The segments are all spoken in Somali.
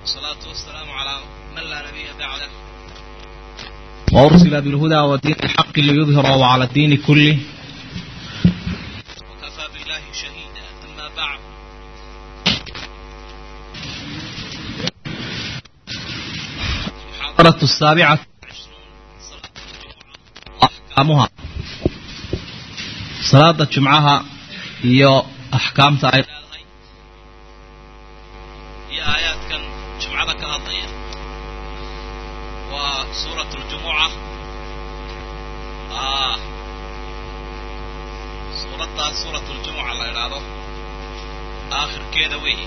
والصلاة والسلام على من لا نبي بعده وأرسل بالهدى ودين الحق ليظهره على الدين كله وكفى بالله شهيدا أما بعد المحاضرة السابعة أحكامها صلاة الجمعة هي أحكام تعالى iyo aayaadkan jumcada ka hadlaya waa suurat ljumuca suuraddaas suurat ljumuca la idhaahdo aakhirkeeda weeye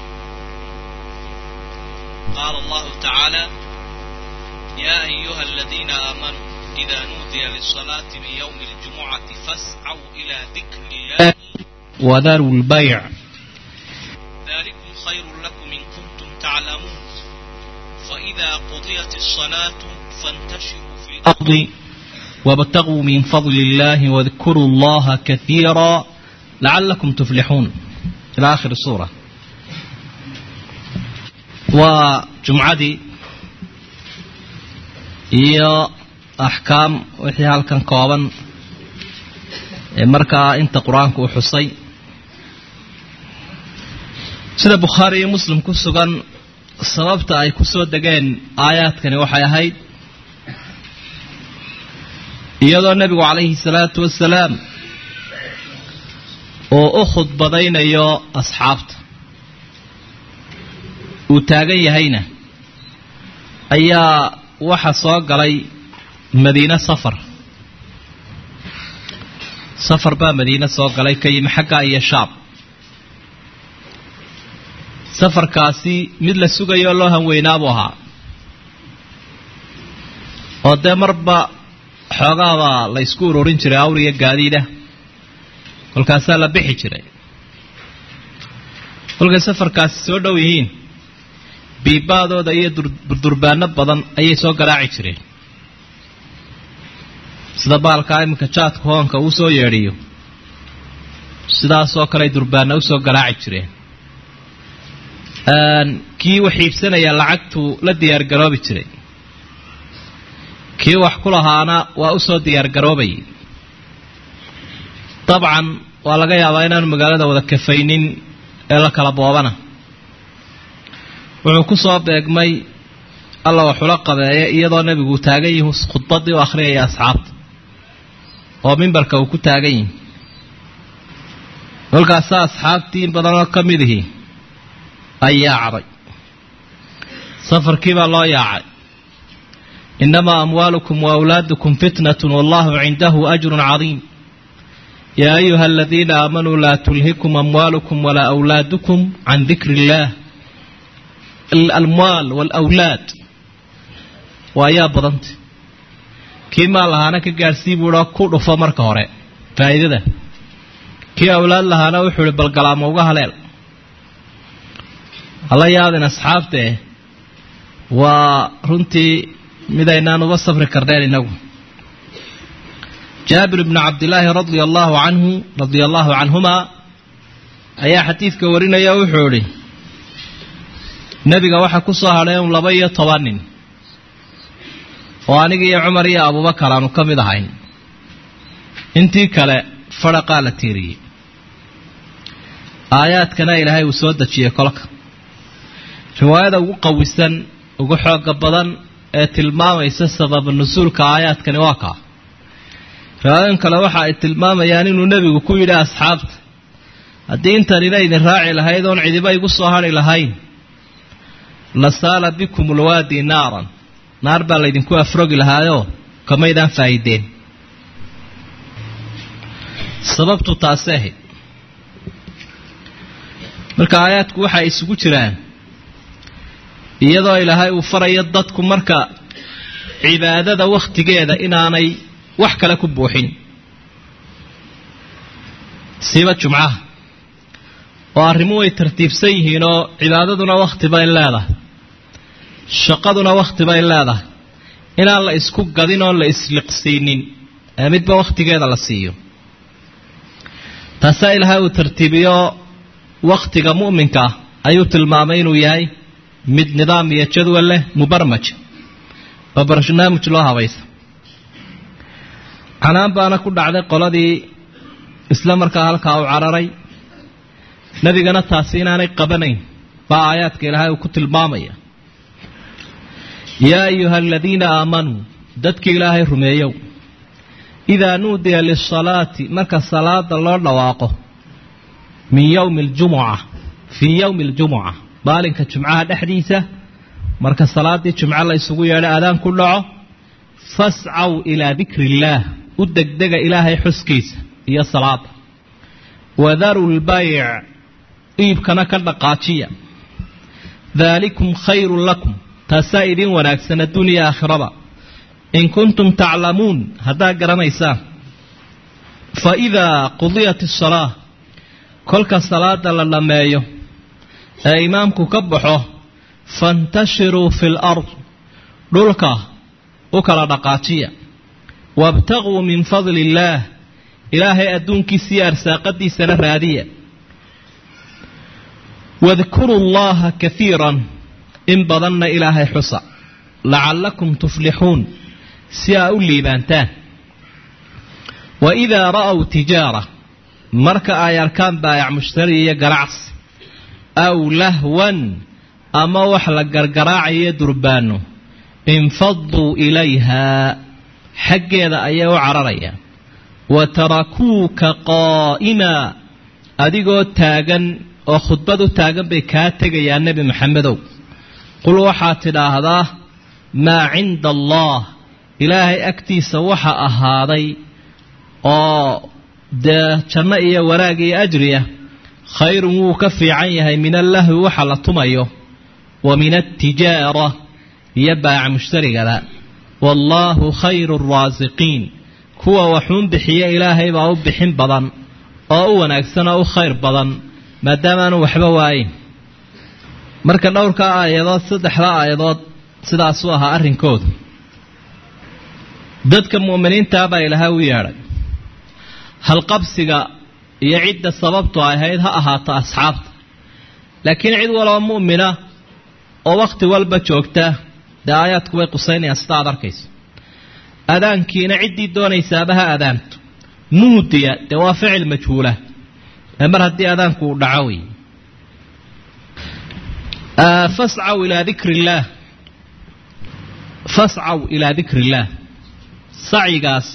qaala allahu tacaala ya ayuha aladiina aamanuu ida nuudiya lisalaati min ywmi اljumucati fascaw ila dikri illahi وذروا البيع ذلكم خير لكم إن كنتم تعلمون فإذا قضيت الصلاة فانتشروا في الأرض الأرض وابتغوا من فضل الله واذكروا الله كثيرا لعلكم تفلحون إلى آخر السورة وجمعدي iyo axkaam wixii halkan kooban ee markaa inta qur-aanku u xusay sida bukhaari iyo muslim ku sugan sababta ay ku soo degeen aayaadkani waxay ahayd iyadoo nebigu calayhi salaatu wasalaam oo u khudbadaynayo asxaabta uu taagan yahayna ayaa waxa soo galay madiine safar safar baa madiine soo galay ka yimi xaggaa iyo shaab safarkaasi mid la sugayo oo loo hanweynaabuu ahaa oo dee marba xoogaabaa la ysku ururin jiray awriya gaadiida kolkaasaa la bixi jiray kolkay safarkaasi soo dhow yihiin biibaadooda iyo durdurbaano badan ayay soo garaaci jireen sida baalkaa iminka jaadka hoonka uu soo yeedhiyo sidaasoo kale durbaana usoo garaaci jireen kii wax iibsanaya lacagtuu la diyaargaroobi jiray kii wax ku lahaana waa usoo diyaargaroobayay dabcan waa laga yaabaa inaanu magaalada wada kafaynin ee la kala boobana wuxuu ku soo beegmay alla waxula qabeeye iyadoo nebigu taagan yihi khudbadii u akhriyaya asxaabta oo mimbarka uu ku taagan yihi kolkaasa asxaabtii in badanoo ka mid ihi ay yaacday safarkii baa loo yaacay innamaa amwaalukum wa awlaadukum fitnatun wallahu cindahu ajrun cadiim yaa ayuha aladiina aamanuu laa tulhikum amwaalukum walaa awlaadukum can dikri illaah alamwaal waalawlaad waa ayaa badanta kii maal lahaana ka gaadhsii buuha ku dhufo marka hore faa'iidada kii awlaad lahaana wuxuu ihi balgalaamo uga haleel hala yaabin asxaabtee waa runtii midaynaan uga safri karneen inagu jaabir bnu cabdilaahi radia allaahu canhu radia allaahu canhumaa ayaa xadiidka warinaya wuxuu idhi nebiga waxaa ku soo hadheen laba iyo toban nin oo aniga iyo cumar iyo abubakar aanu ka mid ahayn intii kale fadhaqaa la tiiriyey aayaadkana ilaahay uu soo dejiyey kolka riwaayada ugu qawisan ugu xooga badan ee tilmaamaysa sababa nusuulka aayaadkani waa kaa riwaayadan kale waxa ay tilmaamayaan inuu nebigu ku yidhi asxaabta haddii intanina idin raaci lahayd oon cidiba igu soo hadhi lahayn la saala bikum ulwaadi naaran naar baa laydinku afrogi lahaayoo kamaydaan faa'iideen sababtu taasi ahayd marka aayaadku waxay isugu jiraan iyadoo ilaahay uu farayo dadku marka cibaadada wakhtigeeda inaanay wax kale ku buuxin siiba jumcaha oo arrimu way tartiibsan yihiin oo cibaadaduna wakhti bay leedahay shaqaduna wakhti bay leedahay inaan la isku gadin oon la isliqsiinin ee midba wakhtigeeda la siiyo taasaa ilaahay uu tartiibiyo wakhtiga mu'minka ah ayuu tilmaamay inuu yahay mid nidaam iyo jadwal leh mubarmaj oo barnaamij loo habaysa canaan baana ku dhacday qoladii isla markaa halkaa u cararay nebigana taasi inaanay qabanayn baa aayaadka ilaahay uu ku tilmaamaya yaa ayuha aladiina aamanuu dadka ilaahay rumeeyow idaa nuudiya lisalaati marka salaada loo dhawaaqo min yowmi aljumuca fii yowmi aljumuca maalinka jumcaha dhexdiisa marka salaaddii jumco la isugu yeedho aadaan ku dhaco fascaw ilaa dikri illaah u degdega ilaahay xuskiisa iyo salaada wadaru lbayc iibkana ka dhaqaajiya daalikum khayrun lakum taasaa idiin wanaagsan adduuniya aakhiraba in kuntum taclamuun haddaad garanaysaan fa idaa qudiyat asalaa kolka salaada la dhammeeyo ee imaamku ka baxo fantashiruu fi lard dhulka u kala dhaqaajiya wabtaguu min fadli illaah ilaahay adduunkiisa iyo arsaaqadiisana raadiya wadkuruu llaha kaiiran in badanna ilaahay xusa lacallakum tuflixuun si aa u liibaantaan wa idaa ra'w tijaara marka ay arkaan baayac mushtari iyo ganacsi aw lahwan ama wax la gargaraacayo durbaano infaduu ilayhaa xaggeeda ayay u cararayaan wa tarakuuka qaa'imaa adigoo taagan oo khudbad u taagan bay kaa tegayaan nebi maxamedow qul waxaad tidhaahdaa maa cinda allah ilaahay agtiisa waxa ahaaday oo dee janno iyo wanaag iyo ajriya khayrun wuu ka fiican yahay min allahwi waxa la tumayo wa min altijaara iyo baaca mushtarigada wallaahu khayru raasiqiin kuwa waxuun bixiya ilaahay baa u bixin badan oo u wanaagsan oo u khayr badan maadaamaanu waxba waayin marka dhowrka aayadood saddexda aayadood sidaasuu ahaa arrinkoodu dadka mu'miniintaa baa ilaahay u yeedhay halqabsiga iyo cidda sababtu ahayd ha ahaato asxaabta laakiin cid waloo mu'mina oo wakhti walba joogta dee aayaadku way qusaynayaan sida aad arkayso adaankiina ciddii doonaysaaba ha adaanto nuudiya dee waa ficil majhuula ee mar haddii adaanku uu dhaco wey fascaw ilaa dikri illaah fascaw ilaa dikri illaah sacyigaas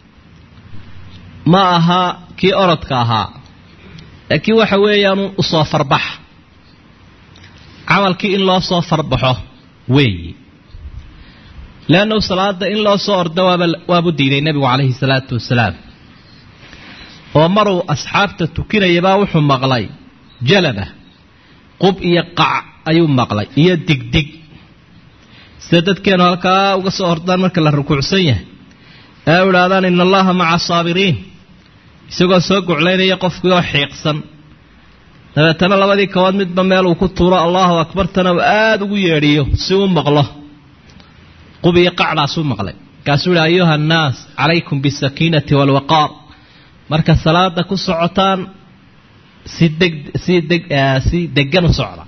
ma aha kii orodka ahaa laakiin waxa weeyaanu usoo farbax camalkii in loo soo farbaxo weeyi leannahu salaada in loo soo ordo waaba waabu diiday nebigu calayhi salaatu wasalaam oo maruu asxaabta tukinayabaa wuxuu maqlay jalaba qub iyo qac ayuu maqlay iyo digdig sida dadkeenu halkaa uga soo ordaan marka la rukuucsan yahay ee u idhaahdaan ina allaha maca asaabiriin isagoo soo guclaynaya qofkii oo xiiqsan dabeetana labadii kabood midba meel uu ku tuuro allahu akbartana uu aada ugu yeedhiyo si uu maqlo qub iyo qacdaasuu maqlay markaasuu yihi ayuha annaas calaykum bisakiinati waalwaqaar marka salaada ku socotaan si deg si deg si degan u socda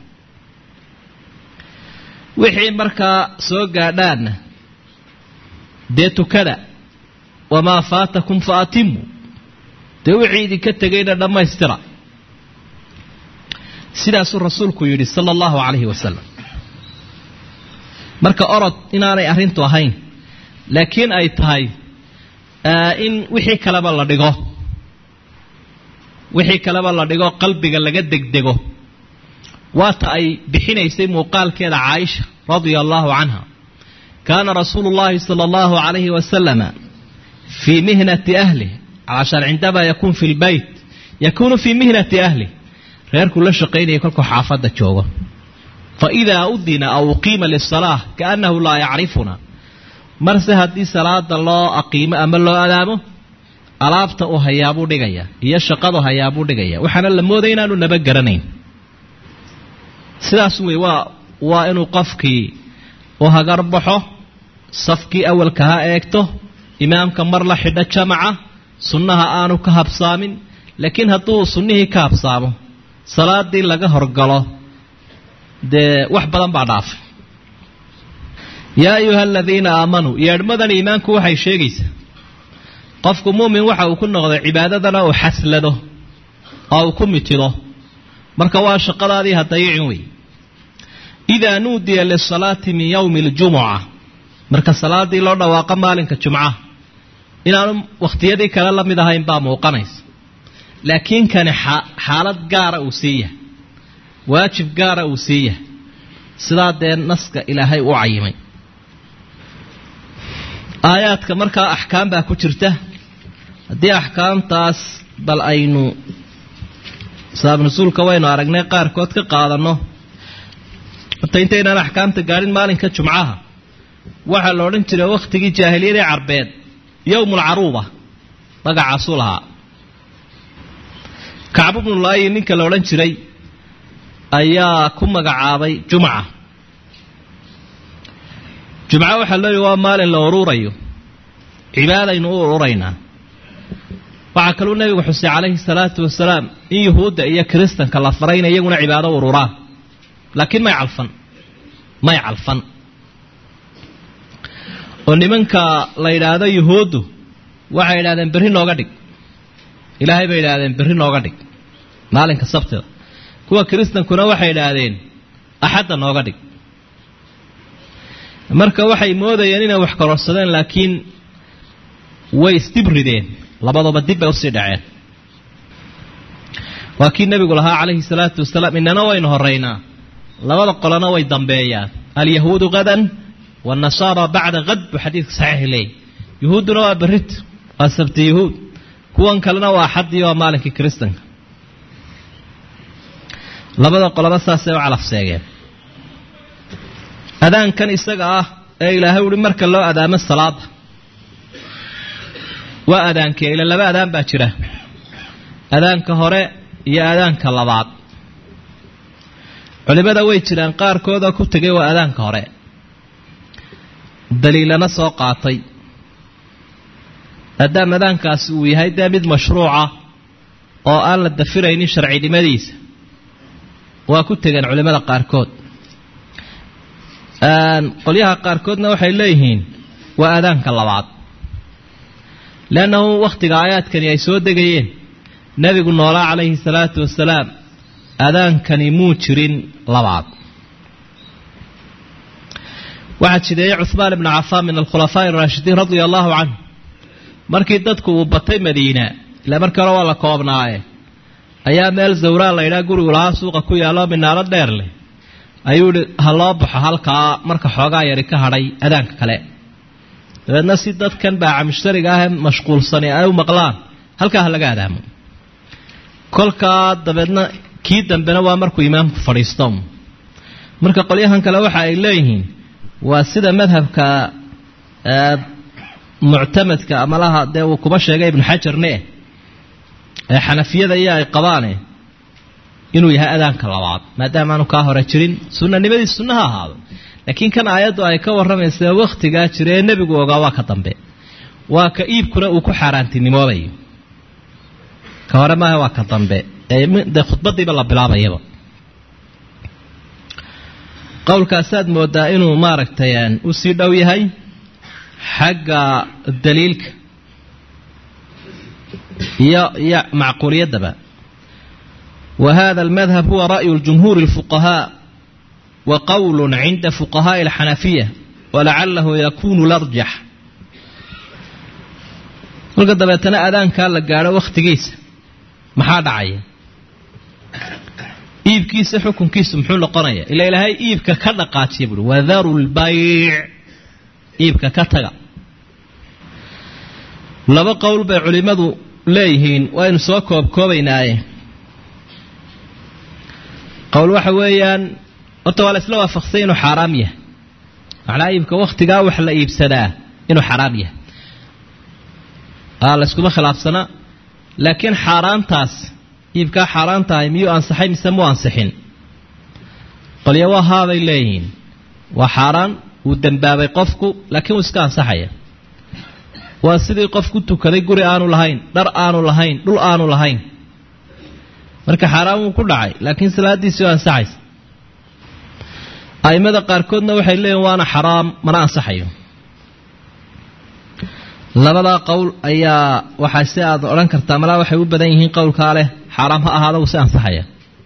wixii markaa soo gaadhaanna dee tukada wamaa faatakum fa atimu dee wixii idinka tegayna dhammaystira sidaasuu rasuulku yidhi sala allahu calayhi wasalam marka orod inaanay arrintu ahayn laakiin ay tahay in wixii kaleba la dhigo wixii kaleba la dhigo qalbiga laga degdego waata ay bixinaysay muuqaalkeeda caaisha radia allahu canha kaana rasuulu llahi sala allahu calayhi wasalama fii mihnati ahlih cashaan cindamaa yakuun fi lbeyt yakuunu fii mihnati ahlih reerkuu la shaqaynaya kolkuu xaafadda joogo fa idaa udina aw uqiima lisalaa kaannahu laa yacrifuna marse haddii salaada loo aqiimo ama loo adaamo alaabta uu hayaabuu dhigaya iyo shaqadu hayaabuu dhigaya waxaana la moodaya inaanu naba garanayn sidaas wey waa waa inuu qofkii u hagarbaxo safkii awalka ha eegto imaamka mar la xidho jamaca sunnaha aanu ka habsaamin laakiin hadduu sunnihii ka habsaamo salaadii laga horgalo dee wax badan baa dhaafay yaa ayuha aladiina aamanuu yeedhmadan iimaanku waxay sheegaysaa qofku muumin waxa uu ku noqday cibaadadana uu xaslado oo uu ku mitido marka waa shaqadaadii hadayicin wey idaa nuudiya lisalaati min yowmi aljumuca marka salaadii loo dhawaaqo maalinka jumcaha inaanu wakhtiyadii kale la mid ahayn baa muuqanaysa laakiin kani xaalad gaara uu sii yahay waajib gaara uu sii yahay sidaa dee naska ilaahay u cayimay aayaadka markaa axkaam baa ku jirta haddii axkaamtaas bal aynu saabnasuulka waynu aragnay qaarkood ka qaadanno horta intaynaan axkaamta gaadhin maalinka jumcaha waxaa la odhan jiray wakhtigii jaahiliyadii carbeed yowmulcaruuba magacaasuu lahaa kacbu bnulaayi ninka la odhan jiray ayaa ku magacaabay jumca jumco waxaa loo yihi waa maalin la uruurayo cibaadaynu u ururaynaa waxaa kaluu nebigu xusay calayhi salaatu wasalaam in yuhuudda iyo kiristanka la faray inay iyaguna cibaado ururaan laakiin may calfan may calfan oo nimanka la yidhaahdo yuhuuddu waxay yidhahdeen berri nooga dhig ilaahay bay yidhaahdeen berri nooga dhig maalinka sabtida kuwa kiristankuna waxay idhaahdeen axadda nooga dhig marka waxay moodayeen inay wax kororsadeen laakiin way isdibrideen labaduba dib bay usii dhaceen waa kii nebigu lahaa calayhi salaatu wasalaam inana waynu horeynaa labada qolona way dambeeyaan alyahuudu hadan wanasaara bacda had buu xadiidka saxiix leeyay yuhuudduna waa berrit waa sabti yuhuud kuwan kalena waa axaddii waa maalinkii kiristanka labada qoloba saasay u calafseegeen adaankan isaga ah ee ilaahay uhi marka loo adaamo salaada waa adaankee ila laba adaan baa jira adaanka hore iyo adaanka labaad culimada way jiraan qaarkooda ku tegay waa adaanka hore daliilana soo qaatay maadaama adaankaasi uu yahay dee mid mashruuca oo aan la dafiraynin sharcinimadiisa waa ku tegeen culimada qaarkood qolyaha qaarkoodna waxay leeyihiin waa adaanka labaad leannahu wakhtiga aayaadkani ay soo degayeen nebigu noolaa calayhi salaatu wasalaam adaankani muu jirin labaad waxaa jideeyey cuhmaan ibnu cafaan min alkhulafaa'i araashidiin radia allahu canhu markii dadku uu batay madiina ilaa markii hore waa la koobnaaye ayaa meel zawraa la ydhaa gurigu lahaa suuqa ku yaalloo minaalo dheer leh ayuu ihi ha loo baxo halkaa marka xoogaa yari ka hadhay adaanka kale dabeedna si dadkan baaca mushtariga ah ee mashquulsani ay u maqlaan halkaa ha laga adaamo kolkaa dabeedna kii dambena waa markuu imaamku fadhiisto marka qolyahan kale waxa ay leeyihiin waa sida madhabka muctamadka amalaha dee uu kuba sheegay ibnu xajarne ee xanafiyada iyo ay qabaane inuu yahay adaanka labaad maadaama aanu kaa hore jirin sunanimadiis sunna ha ahaado laakiin kan aayaddu ay ka warramaysa wakhtigaa jira ee nebigu ogaa waa ka dambe waa ka iibkuna uu ku xaaraantinimoobayo ka hore maaha waa ka dambe dee khudbadiiba la bilaabayaba qowlkaasaad moodaa inuu maaragtay u sii dhow yahay xagga daliilka iyo iyo macquuliyaddaba wa hada almadhab huwa ra'yu ljumhuuri اlfuqahaa wa qowl cinda fuqahaaءi اlxanafiya walacalahu yakunu larjax kolka dabeetana adaankaa la gaadho wakhtigiisa maxaa dhacaya iibkiisa xukunkiisu muxuu noqonaya ila ilaahay iibka ka dhaqaajiya buui wadaru lbayc iibka ka taga laba qowl bay culimmadu leeyihiin waynu soo koobkoobaynaaye qowl waxa weeyaan horta waa la isla waafaqsay inuu xaaraam yahay macnaa iibka wakhtigaa wax la iibsadaa inuu xaaraam yahay aa la yskuma khilaafsana laakiin xaaraantaas iibkaa xaaraan tahay miyuu ansaxay mise muu ansixin qolyo waa haabay leeyihiin waa xaaraan wuu dembaabay qofku laakiin wuu iska ansaxaya waa sidii qof ku tukaday guri aanu lahayn dhar aanu lahayn dhul aanu lahayn marka xaaraan wuu ku dhacay laakiin salaadiisii waa ansaxaysa a'immada qaarkoodna waxay leeyihin waana xaraam mana ansaxayo labadaa qowl ayaa waxaa si aad odhan kartaa malaa waxay u badan yihiin qowlkaa leh xaaraam ha ahaada uu si ansaxaya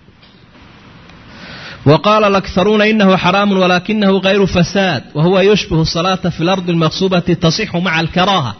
wa qaala alakharuuna inahu xaraamu walakinahu kayru fasaad wa huwa yushbihu salaata fi lardi almaqsuubati tasixu maca alkaraaha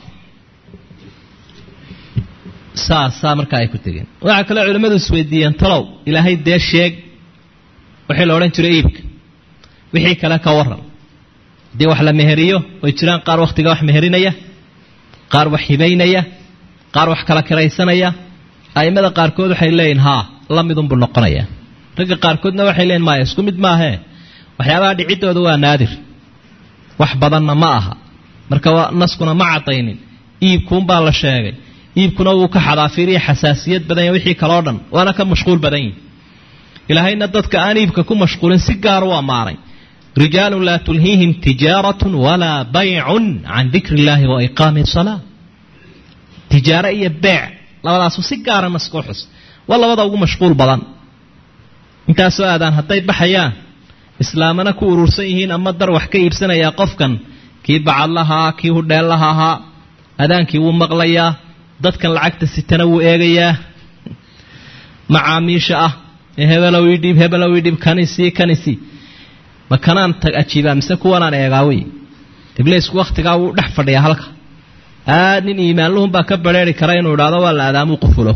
saasaa markaa ay ku tegeen waxaa kaloo culimmadu isweydiiyeen talow ilaahay dee sheeg wixii la odhan jiray iibka wixii kale ka waran haddii wax la meheriyo way jiraan qaar wakhtiga wax meherinaya qaar wax hibaynaya qaar wax kala kiraysanaya a'immada qaarkood waxay leeyihin haa la midunbuu noqonaya ragga qaarkoodna waxay leeyihin maya isku mid maahee waxyaabaha dhiciddooda waa naadir wax badanna ma aha marka naskuna ma cadaynin iibkuunbaa la sheegay iibkuna wuu ka xadaafiiriya xasaasiyad badan yahy wixii kaloo dhan waana ka mashquul badan yihi ilaahayna dadka aan iibka ku mashquulin si gaar u ammaanay rijaalun laa tulhiihim tijaaratun walaa baycun can dikri illaahi wa iqaami salaa tijaaro iyo beec labadaasu si gaara naskoo xus waa labada ugu mashquul badan intaasoo aadaan hadday baxayaan islaamana ku urursan yihiin ama dar wax ka iibsanayaa qofkan kii bacadlahaa kii hudheellaha ahaa adaankii wuu maqlayaa dadkan lacagta sitana wuu eegayaa macaamiisha ah ee hebelow idhiib hebelow idhiib kanisi kanisi ma kanaan tag ajiibaa mise kuwanaan eegaa wey ibliisku wakhtigaa wuu dhex fadhiyaa halka aad nin iimaanluhun baa ka bareeri kara inuu idhaahdo waa la aadaamuu qufulo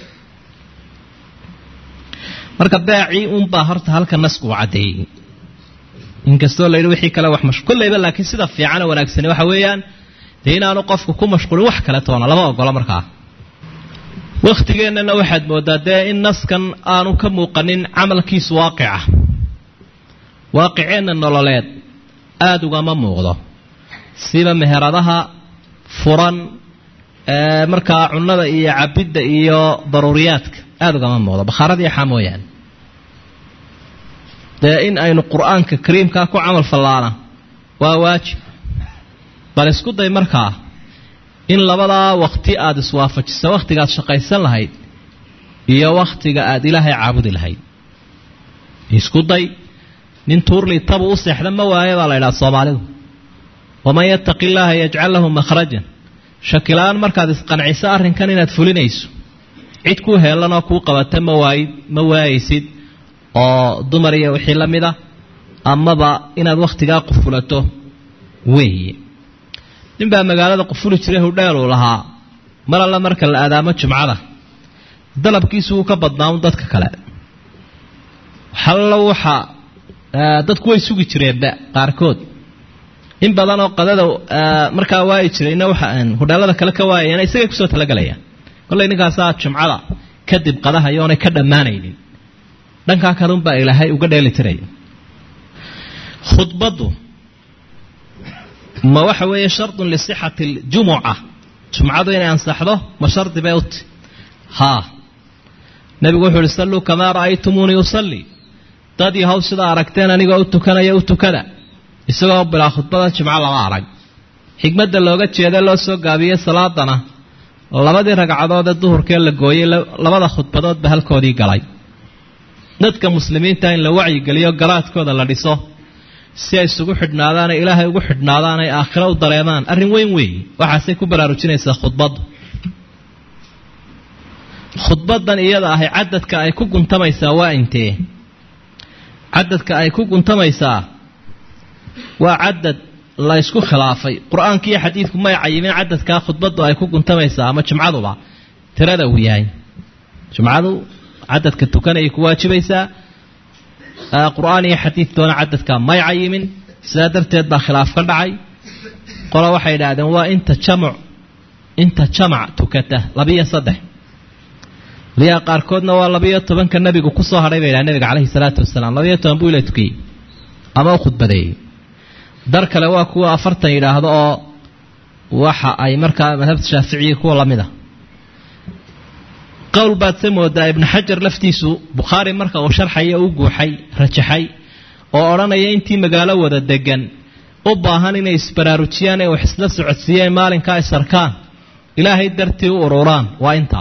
marka beecii unbaa horta halka nasku uu caddeeyey inkastoo layidhi wixii kale wax mash kollayba laakiin sida fiicana wanaagsani waxa weeyaan dee inaanu qofku ku mashquulin wax kale toona lama ogola markaa wakhtigeennana waxaad moodaa dee in naskan aanu ka muuqanin camalkiisu waaqica waaqiceenna nololeed aada ugama muuqdo siba meheradaha furan markaa cunnada iyo cabidda iyo daruuriyaadka aada ugama muuqdo bakhaarada iyo xaa mooyaane dee in aynu qur-aanka kariimkaa ku camal fallaana waa waajib bal isku day markaa in labadaa wakti aada iswaafajisa wakhtigaad shaqaysan lahayd iyo wakhtiga aada ilaahay caabudi lahayd isku day nin tuurli tabu u seexda ma waaye baa la ydhaha soomaalidu waman yattaqi illaaha yajcal lahu makhrajan shakilaan markaad isqanciso arrinkan inaad fulinayso cid kuu heelanoo kuu qabata ma waayid ma waayaysid oo dumar iyo wixii la mid a amaba inaad wakhtigaa qufulato weeye nin baa magaalada qufuli jiray hudheel uu lahaa mar alla marka la aadaamo jumcada dalabkiisu wuu ka badnaa un dadka kale hallo waxa dadku way sugi jireenba qaarkood in badanoo qadada markaa waayi jirayna waxa hudheelada kale ka waayayana isagay kusoo talagalayaan kollay ninkaasaa jumcada kadib qadahayo oonay ka dhammaanaynin dhankaa kalunbaa ilaahay uga dheeli tiraya khudbaddu ma waxa weeye shardun lisixati ljumuca jumcadu inay ansaxdo ma shardi bay uti haa nebigu wuxuu uhi salluu kamaa ra'aytumuunii usallii dad yahow sidaa aragteen anigoo u tukanaya u tukada isagoo bilaa khudbada jimco lama arag xigmadda looga jeeda loo soo gaabiyey salaadana labadii ragcadood ee duhurkee la gooyey labada khudbadoodba halkoodii galay dadka muslimiinta in la wacyigeliyo garaadkooda la dhiso si ay isugu xidhnaadaan ee ilaahay ugu xidhnaadaan ay aakhiro u dareemaan arrin weyn weeye waxaasay ku baraarujinaysaa khudbaddu khudbadan iyada ahay cadadka ay ku guntamaysaa waa intee cadadka ay ku guntamaysaa waa cadad la ysku khilaafay qur-aanka iyo xadiidku may cayimin cadadkaa khudbaddu ay ku guntamaysaa ama jumcaduba tirada uu yahay jumcadu cadadka tukanayay ku waajibaysaa qur-aan iyo xadiid doona cadadka may cayimin sidaa darteed baa khilaaf ka dhacay qola waxay idhaahdeen waa inta jamac inta jamac tukata labiyo saddex liyaa qaarkoodna waa labiyo tobanka nabigu kusoo hadhay bay idhaha nabiga caleyhi salaatu wasalaam labiyo toban buu ila tukiyey ama u khudbadeeyey dar kale waa kuwa afartan yidhaahdo oo waxa ay markaa madhabta shaaficiya kuwa lamid a qowl baad se moodaa ibnu xajar laftiisu bukhaari marka uu sharxaya u guuxay rajaxay oo odhanaya intii magaalo wada degan u baahan inay isbaraarujiyaan ee wax isla socodsiiyeen maalinkaa isarkaan ilaahay dartii u ururaan waa intaa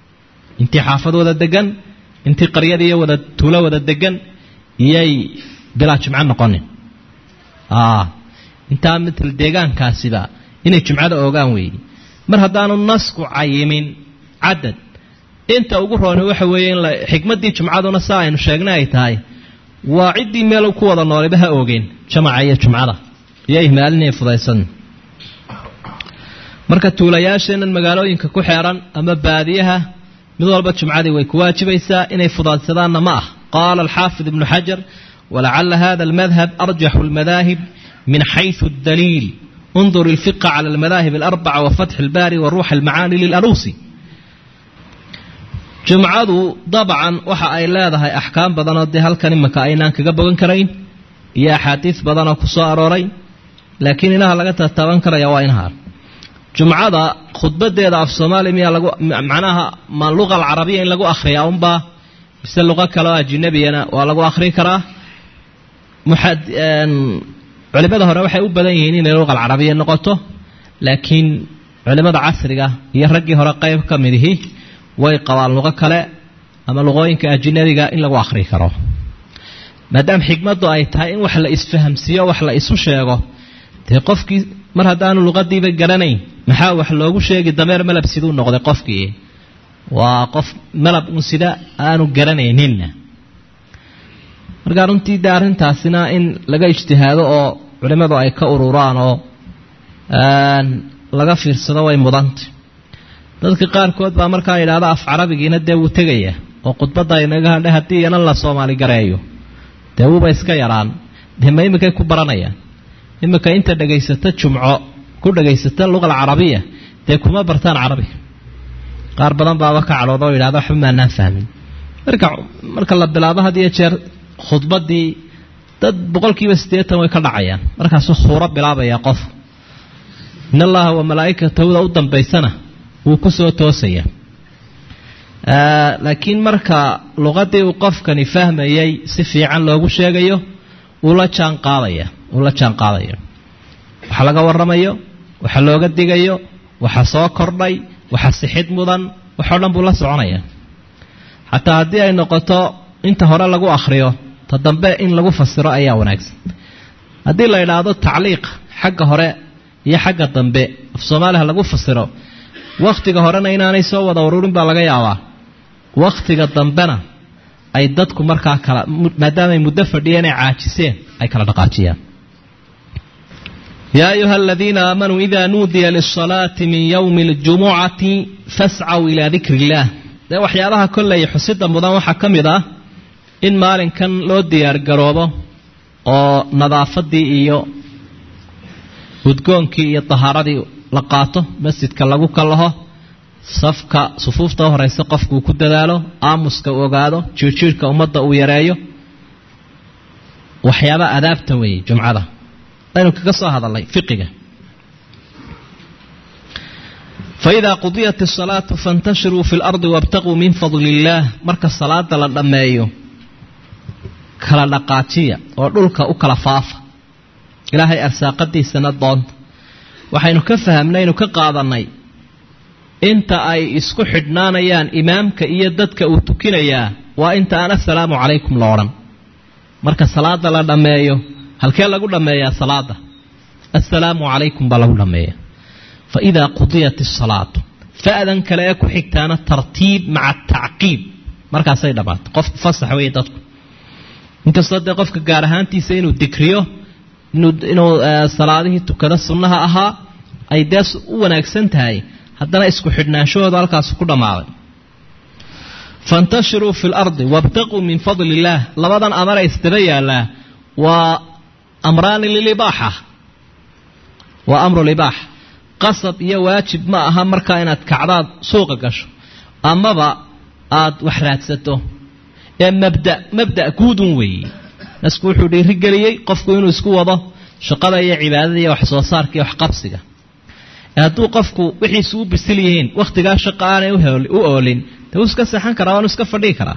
intii xaafad wada degan intii qaryadiiyo wada tuulo wada degan iyay bilaa jumco noqonin intaa matal deegaankaasiba inay jumcada oogaan weeye mar haddaanu nasku cayimin cadad inta ugu rooni waxa weeye in xikmaddii jumcaduna saa aynu sheegnay ay tahay waa ciddii meel ku wada noolaba ha oogeen jamaca iyo jumcada iyo ihmaalinay fudaysan marka tuulayaasheenan magaalooyinka ku xeeran ama baadiyaha mid walba jumcadii way ku waajibaysaa inay fudaadsadaanna ma ah qaala alxaafid ibnu xajar walacala hada almadhab arjaxu almadaahib min xayثu اdaliil انdur الfiqa calى اlmadaahib اlarbaca wafatx اlbaari waruux اlmacaani lilaluusi jumcadu dabcan waxa ay leedahay axkaam badanoo dee halkan imaka aynaan kaga bogan karayn iyo axaadiis badanoo ku soo arooray laakiin inaha laga tataaban karaya waa inaha jumcada khudbadeeda af soomaaliya miyaa lagu macnaha ma luqa alcarabiya in lagu akhriyaa unbaa mise luqo kale oo ajinabiyana waa lagu akhri karaa culimada hore waxay u badan yihiin inay luqa alcarabiya noqoto laakiin culimada casriga iyo raggii hore qayb ka midihi way qabaan luqo kale ama luqooyinka ajinabiga in lagu akhri karo maadaama xikmaddu ay tahay in wax la isfahamsiiyo wax la isu sheego dee qofkii mar haddaanu luqadiiba garanayn maxaa wax loogu sheegi dameer malab siduu noqday qofkii waa qof malab un sida aanu garanayninna markaa runtii de arrintaasina in laga ijtihaado oo culimmadu ay ka ururaan oo laga fiirsado way mudanta dadka qaarkood baa markaa yidhahda af carabigiina dee wuu tegaya oo khudbadda inaga hadhe haddii iyana la soomaali gareeyo dee wuuba iska yaraan dee ma iminkay ku baranayaan iminka inta dhegaysata jumco ku dhegaysata luqa alcarabiya dee kuma bartaan carabiga qaar badan baaba ka cadhooda oo yidhahda waxba maanaan fahmin marka marka la bilaabo had iyo jeer khudbaddii dad boqolkiiba siddeetan way ka dhacayaan markaasuu khuuro bilaabaya qof in allaha wa malaa'ikatahda u dambaysana wuu ku soo toosaya laakiin marka luqadii uu qofkani fahmayay si fiican loogu sheegayo wuu la jaan qaadaya wuu la jaan qaadaya waxa laga warramayo waxa looga digayo waxa soo kordhay waxa sixid mudan waxoo dhan buu la soconaya xataa haddii ay noqoto inta hore lagu akhriyo ta dambe in lagu fasiro ayaa wanaagsan haddii la idhaahdo tacliiq xagga hore iyo xagga dambe af soomaaliha lagu fasiro wakhtiga horena inaanay soo wada ururin baa laga yaabaa wakhtiga dambena ay dadku markaa kala maadaama ay muddo fadhiyeen ay caajiseen ay kala dhaqaajiyaan yaa ayuha aladiina aamanuu ida nuudiya lisalaati min yowmi اljumucati fascaw ilaa dikri illaah dee waxyaabaha kolley xusida mudan waxaa ka mid ah in maalinkan loo diyaargaroobo oo nadaafadii iyo udgoonkii iyo tahaaradii la qaato masjidka lagu kalaho safka sufuufta u horeysa qofkuu ku dadaalo aamuska uu ogaado jiirjiirhka ummadda uu yareeyo waxyaaba adaabta weeye jumcada aynu kaga soo hadalnay fiqiga faidaa qudiyat asalaatu faintashiruu fi lardi wabtaquu min fadli illaah marka salaada la dhammeeyo kala dhaqaajiya oo dhulka u kala faafa ilaahay arsaaqadiisana doonta waxaynu ka fahamnaynu ka qaadannay inta ay isku xidhnaanayaan imaamka iyo dadka uu tukinayaa waa inta aan assalaamu calaykum la odhan marka salaada la dhammeeyo halkee lagu dhammeeyaa salaada assalaamu calaykum baa lagu dhammeeya fa idaa qudiyat asalaatu fa'dan kale ee ku xigtaana tartiib maca tacqiib markaasay dhammaatay qofku fasax weeye dadku inkastoo dee qofka gaar ahaantiisa inuu dikriyo inuu salaadihii tukado sunnaha ahaa ay dee u wanaagsan tahay haddana isku xidhnaanshahooda halkaas ku dhammaaday faintashiruu fi lardi wabtaquu min fadli illaah labadan amare isdaba yaallaa waa amraani lilibaaxa waa amru libaaxa qasab iyo waajib ma aha markaa inaad kacdaad suuqa gasho amaba aad wax raadsato ee mabda mabda guudun weeye nasku wuxuu dhiirigeliyey qofku inuu isku wado shaqada iyo cibaadada iyo wax soo saarka iyo waxqabsiga hadduu qofku wixiisu u bisil yihiin wakhtigaa shaqa aanay u oolin dee wuu iska seexan karaa waanu iska fadhii karaa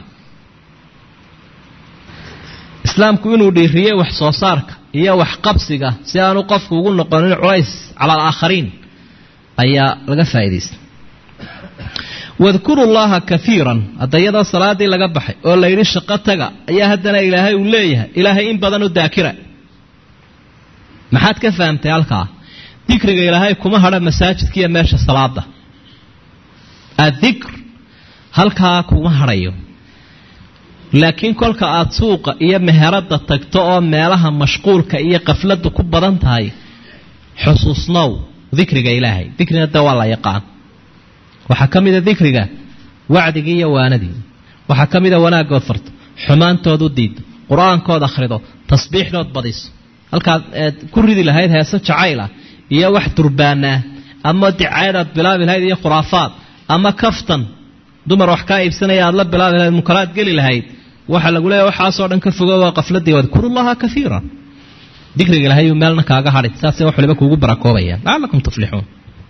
islaamku inuu dhiiriyey wax soo saarka iyo waxqabsiga si aanu qofku ugu noqonin culays cala alaakhariin ayaa laga faa'idaystay wadkuru llaha kaiiran hadda iyadoo salaadii laga baxay oo la yidhi shaqo taga ayaa haddana ilaahay uu leeyahay ilaahay in badan u daakira maxaad ka fahamtay halkaa dikriga ilaahay kuma hadha masaajidkiiyo meesha salaada addikr halkaa kuma hadhayo laakiin kolka aada suuqa iyo meherada tagto oo meelaha mashquulka iyo qafladdu ku badan tahay xusuusnow dikriga ilaahay dikrina de waa la yaqaan waxaa ka mida dikriga wacdigii iyo waanadii waxaa ka mida wanaaggood farto xumaantood u diido qur-aankood akhrido tasbiixdood badiso halkaad eed ku ridi lahayd heese jacaylah iyo wax durbaanaa ama dicayadaad bilaabi lahayd iyo khuraafaad ama kaftan dumar wax kaa iibsanaya aad la bilaabi lahayd munkaraad geli lahayd waxaa lagu leeyahy waxaasoo dhan ka fogo waa qafladii wadkurullaha kaiira dikriga ilahayu meelna kaaga hadhin saasay wax waliba kuugu barakoobayaan lacalakum tuflixuun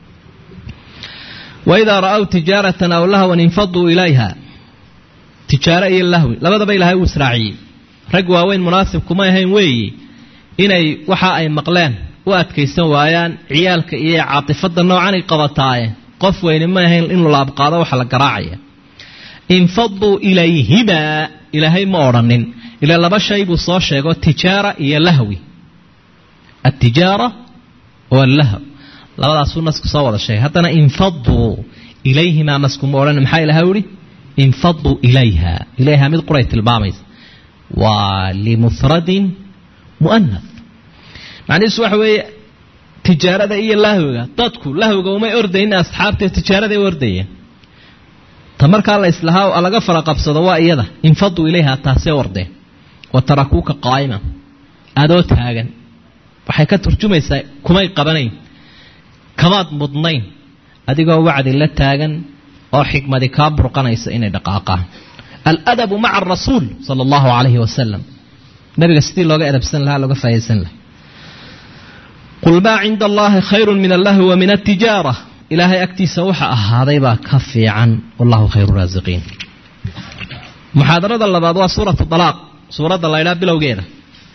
waidaa ra'aw tijaaratan aw lahwan infaduu ilayha tijaaro iyo lahwi labadaba ilaahay uu israaciyey rag waaweyn munaasib kuma ahayn weeyi inay waxa ay maqleen u adkaysan waayaan ciyaalka iyo caatifada noocan ay qabataaye qof weyni ma ahayn inuu la abqaado waxa la garaacaya infaduu ilayhimaa ilaahay ma odhanin ilaa laba shay buu soo sheego tijaara iyo lahwi altijaara wallahw labadaasuu nasku soo wada sheegay haddana infaduu ilayhimaa naskuma odhan maxaa ilahay uhi infaduu ilayha ilayha mid quray tilmaamaysa waa limufradin mu'anath macnihiisu waxa weeye tijaarada iyo lahwiga dadku lahwiga umay ordaynin asxaabtee tijaaraday u ordayeen ta markaa la islahaa laga fara qabsado waa iyada infaduu ilayha taasee ordeen wa tarakuuka qaa'ima adoo taagan waxay ka turjumaysaa kumay qabanayn kamaad mudnayn adigoo wacdi la taagan oo xikmadi kaa burqanaysa inay dhaqaaqaan aladabu maca arasuul sala allahu calayhi wasalam nabiga sidii looga edabsan lahaa looga faa'idaysan lahaa qul maa cinda allahi khayrun min allahwi wa min altijaara ilaahay agtiisa waxa ahaaday baa ka fiican wallahu khayru raasiqiin muxaadarada labaad waa suuratu dalaaq suuradda la ydhaa bilowgeeda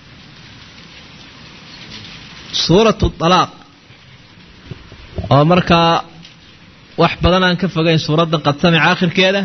suuratu dalaaq oo markaa wax badan aan ka fogayn suuraddan qad samica aakhirkeeda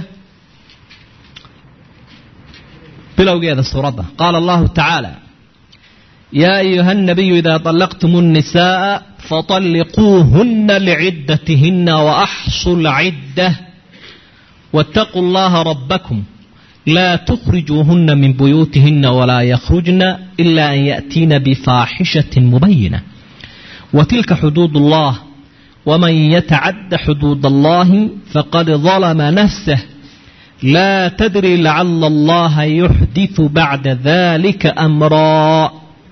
bilowgeeda suuradda qaala allahu tacaala yaa ayuha الnabiyu ida طalaqtum الnisaءa faطalliquuhuna lcidatihina waaxsuu اlcidة wاtaquu اllaha rabakm la تkhrijuuhuna min buyuutihina walaa yakhrujna ila an yaأtiina bfaaxishaة mubayinة watilka xuduud اllah wman yatacadda xuduud allahi faqad dalma nafsah laa tadri lacala allaha yuxdiثu bacda dalika amraa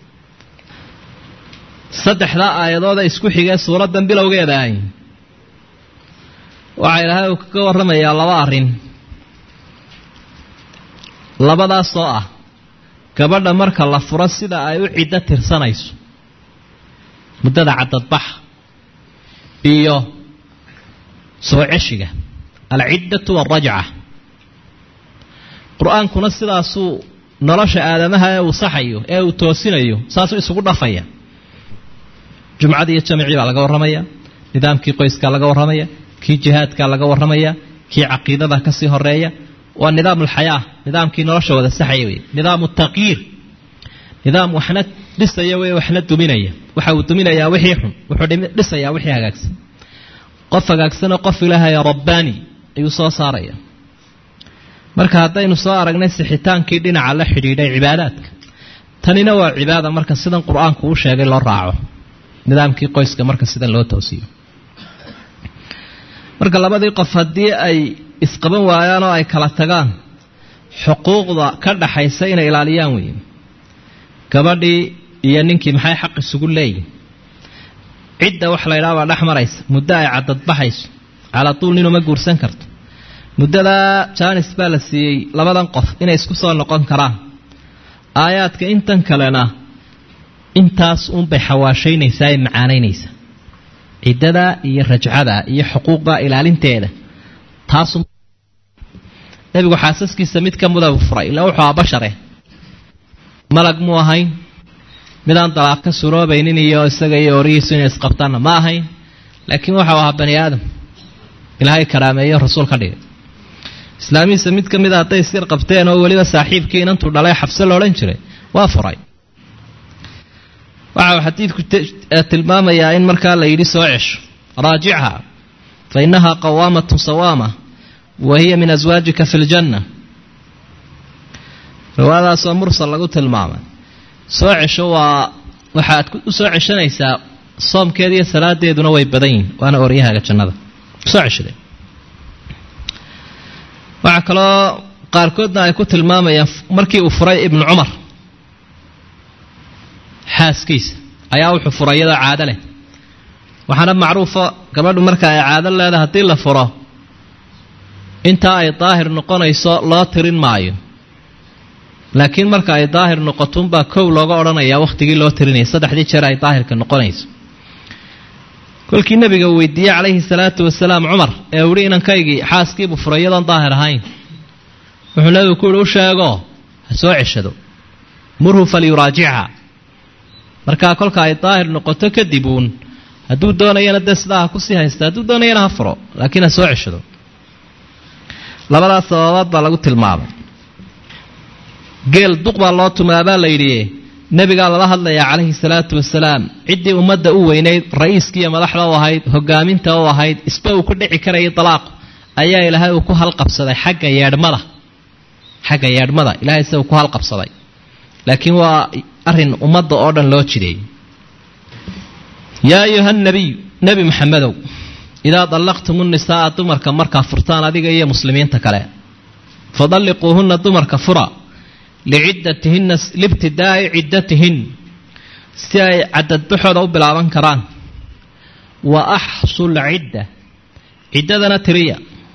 saddexdaa aayadooda isku xigee suuraddan bilowgeeda ahy waxaa ilaahay uu kaga warramayaa laba arrin labadaas oo ah gabadha marka la furo sida ay u ciddo tirsanayso muddada caddadbaxa iyo soo ceshiga alciddatu waalrajca qur-aankuna sidaasuu nolosha aadamaha ee uu saxayo ee uu toosinayo saasuu isugu dhafaya jumcadii iyo jamicii baa laga warramaya nidaamkii qoyskaa laga warramaya kii jihaadkaa laga warramaya kii caqiidada kasii horeeya waa nidaam alxayaa nidaamkii nolosha wada saxaya wey nidaamu taqyiir nidaam waxna dhisaya wey waxna duminaya waxa uu duminayaa wixii xun wuxuu dhisayaa wixii hagaagsan qof hagaagsanoo qof ilaahaya rabbaani ayuu soo saaraya marka haddaynu soo aragnay sixitaankii dhinaca la xidhiidhay cibaadaadka tanina waa cibaada marka sidan qur-aanku u sheegay loo raaco nidaamkii qoyska marka sidan loo toosiyo marka labadii qof haddii ay isqaban waayaan oo ay kala tagaan xuquuqda ka dhaxaysa inay ilaaliyaan weeye gabadhii iyo ninkii maxay xaq isugu leeyihin cidda wax la ydhaha baa dhex maraysa muddo ay caddadbaxayso calaa tuul ninuma guursan karto muddadaa jaanis baa la siiyey labadan qof inay isku soo noqon karaan aayaadka intan kalena intaas uunbay xawaashaynaysaa ee macaanaynaysaa ciddada iyo rajcada iyo xuquuqda ilaalinteeda taasu nebigu xaasaskiisa mid ka muda furay ilaa wuxuu aa bashare malag muu ahayn midaan dalaaq ka suroobaynin iyo isaga iyo orihiisu inay isqabtaanna ma ahayn laakiin waxau ahaa bani aadam ilaahay karaameeyo rasuul ka dhigay islaamihiisa mid ka mid a hadday isyar qabteen oo weliba saaxiibkii inantuu dhalay xabse la odhan jiray waa furay waxa uu xadiidku tilmaamayaa in markaa la yidhi soo cesho raajichaa fa innahaa qawaamatun sawaama wa hiya min aswaajika fi ljanna riwaayadaasoo mursal lagu tilmaamay soo cesho waa waxaad u soo ceshanaysaa soomkeeda iyo salaadeeduna way badan yihin waana oryahaaga jannada soo ceshade waxaa kaloo qaarkoodna ay ku tilmaamayaan markii uu furay ibnu cumar xaaskiisa ayaa wuxuu furay iyadoo caado leh waxaana macruufa gabadhu marka ay caado leedahay haddii la furo intaa ay daahir noqonayso loo tirin maayo laakiin marka ay daahir noqotunbaa kow looga odhanayaa wakhtigii loo tirinaya saddexdii jeer ay daahirka noqonayso kolkii nabiga uu weydiiyey calayhi salaatu wasalaam cumar ee uhi inankaygii xaaskiibuu furay iyadoon daahir ahayn wuxuu nabigu ku yihi u sheego ha soo ceshado murhu falyuraajichaa markaa kolka ay daahir noqoto kadib uun hadduu doonayana dee sidaa ha kusii haysta hadduu doonayana ha furo laakiin ha soo ceshado labadaas sababaad baa lagu tilmaamay geel duq baa loo tumaabaa la yidhi nebigaa lala hadlayaa calayhi salaatu wasalaam ciddii ummadda u weynayd ra-iiskiiyo madaxda u ahayd hogaaminta u ahayd isba uu ku dhici karayay dalaaqu ayaa ilaahay uu ku halqabsaday xagga yeedhmada xagga yeedhmada ilahay se uu ku halqabsaday laakiin waa arrin ummadda oo dhan loo jideeyey yaa ayuha nabiy nebi maxamedow idaa dallaqtumu nisaaa dumarka markaa furtaan adiga iyo muslimiinta kale fadalliquuhunna dumarka fura liciddatihinna libtidaa'i ciddatihin si ay cadadbaxooda u bilaaban karaan wa axsul cidda ciddadana tiriya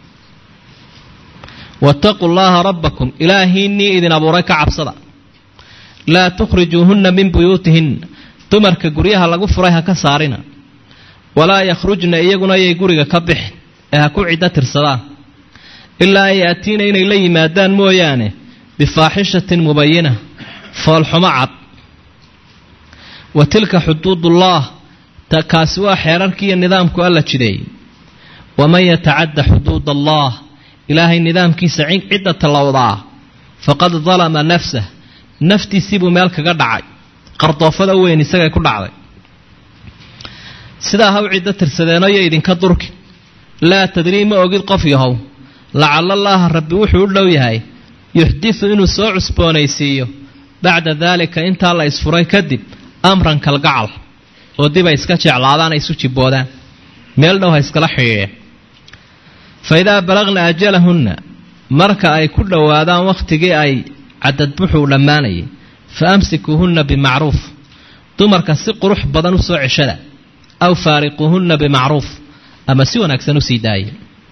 waataquu llaha rabbakum ilaahiinnii idin abuuray ka cabsada laa tukhrijuuhunna min buyuutihinna dumarka guryaha lagu furay ha ka saarina walaa yakhrujna iyaguna ayay guriga ka bixin ee ha ku ciddo tirsadaan ilaa an yaatiina inay la yimaadaan mooyaane bifaaxishatin mubayina foolxumo cad wa tilka xuduudullaah kaasi waa xeerarkii iyo nidaamku alla jideeyey waman yatacadda xuduud allah ilaahay nidaamkiisa cidda tallowdaa faqad dalama nafsah naftiisiibuu meel kaga dhacay qardoofada weyn isagay ku dhacday sidaa ha u ciddo tirsadeenoo yo idinka durki laa tadrii ma ogid qof yahow lacala allaaha rabbi wuxuu u dhow yahay yuxdisu inuu soo cusboonaysiiyo bacda daalika intaa la isfuray kadib amran kalgacal oo dib ay iska jeclaadaan ay isu jibboodaan meel dhow ha iskala xidhiidheen fa idaa balagna ajalahunna marka ay ku dhowaadaan wakhtigii ay cadadbuxuu dhammaanayay fa amsikuuhunna bimacruuf dumarka si qurux badan u soo ceshada aw faariquuhunna bimacruuf ama si wanaagsan u sii daaya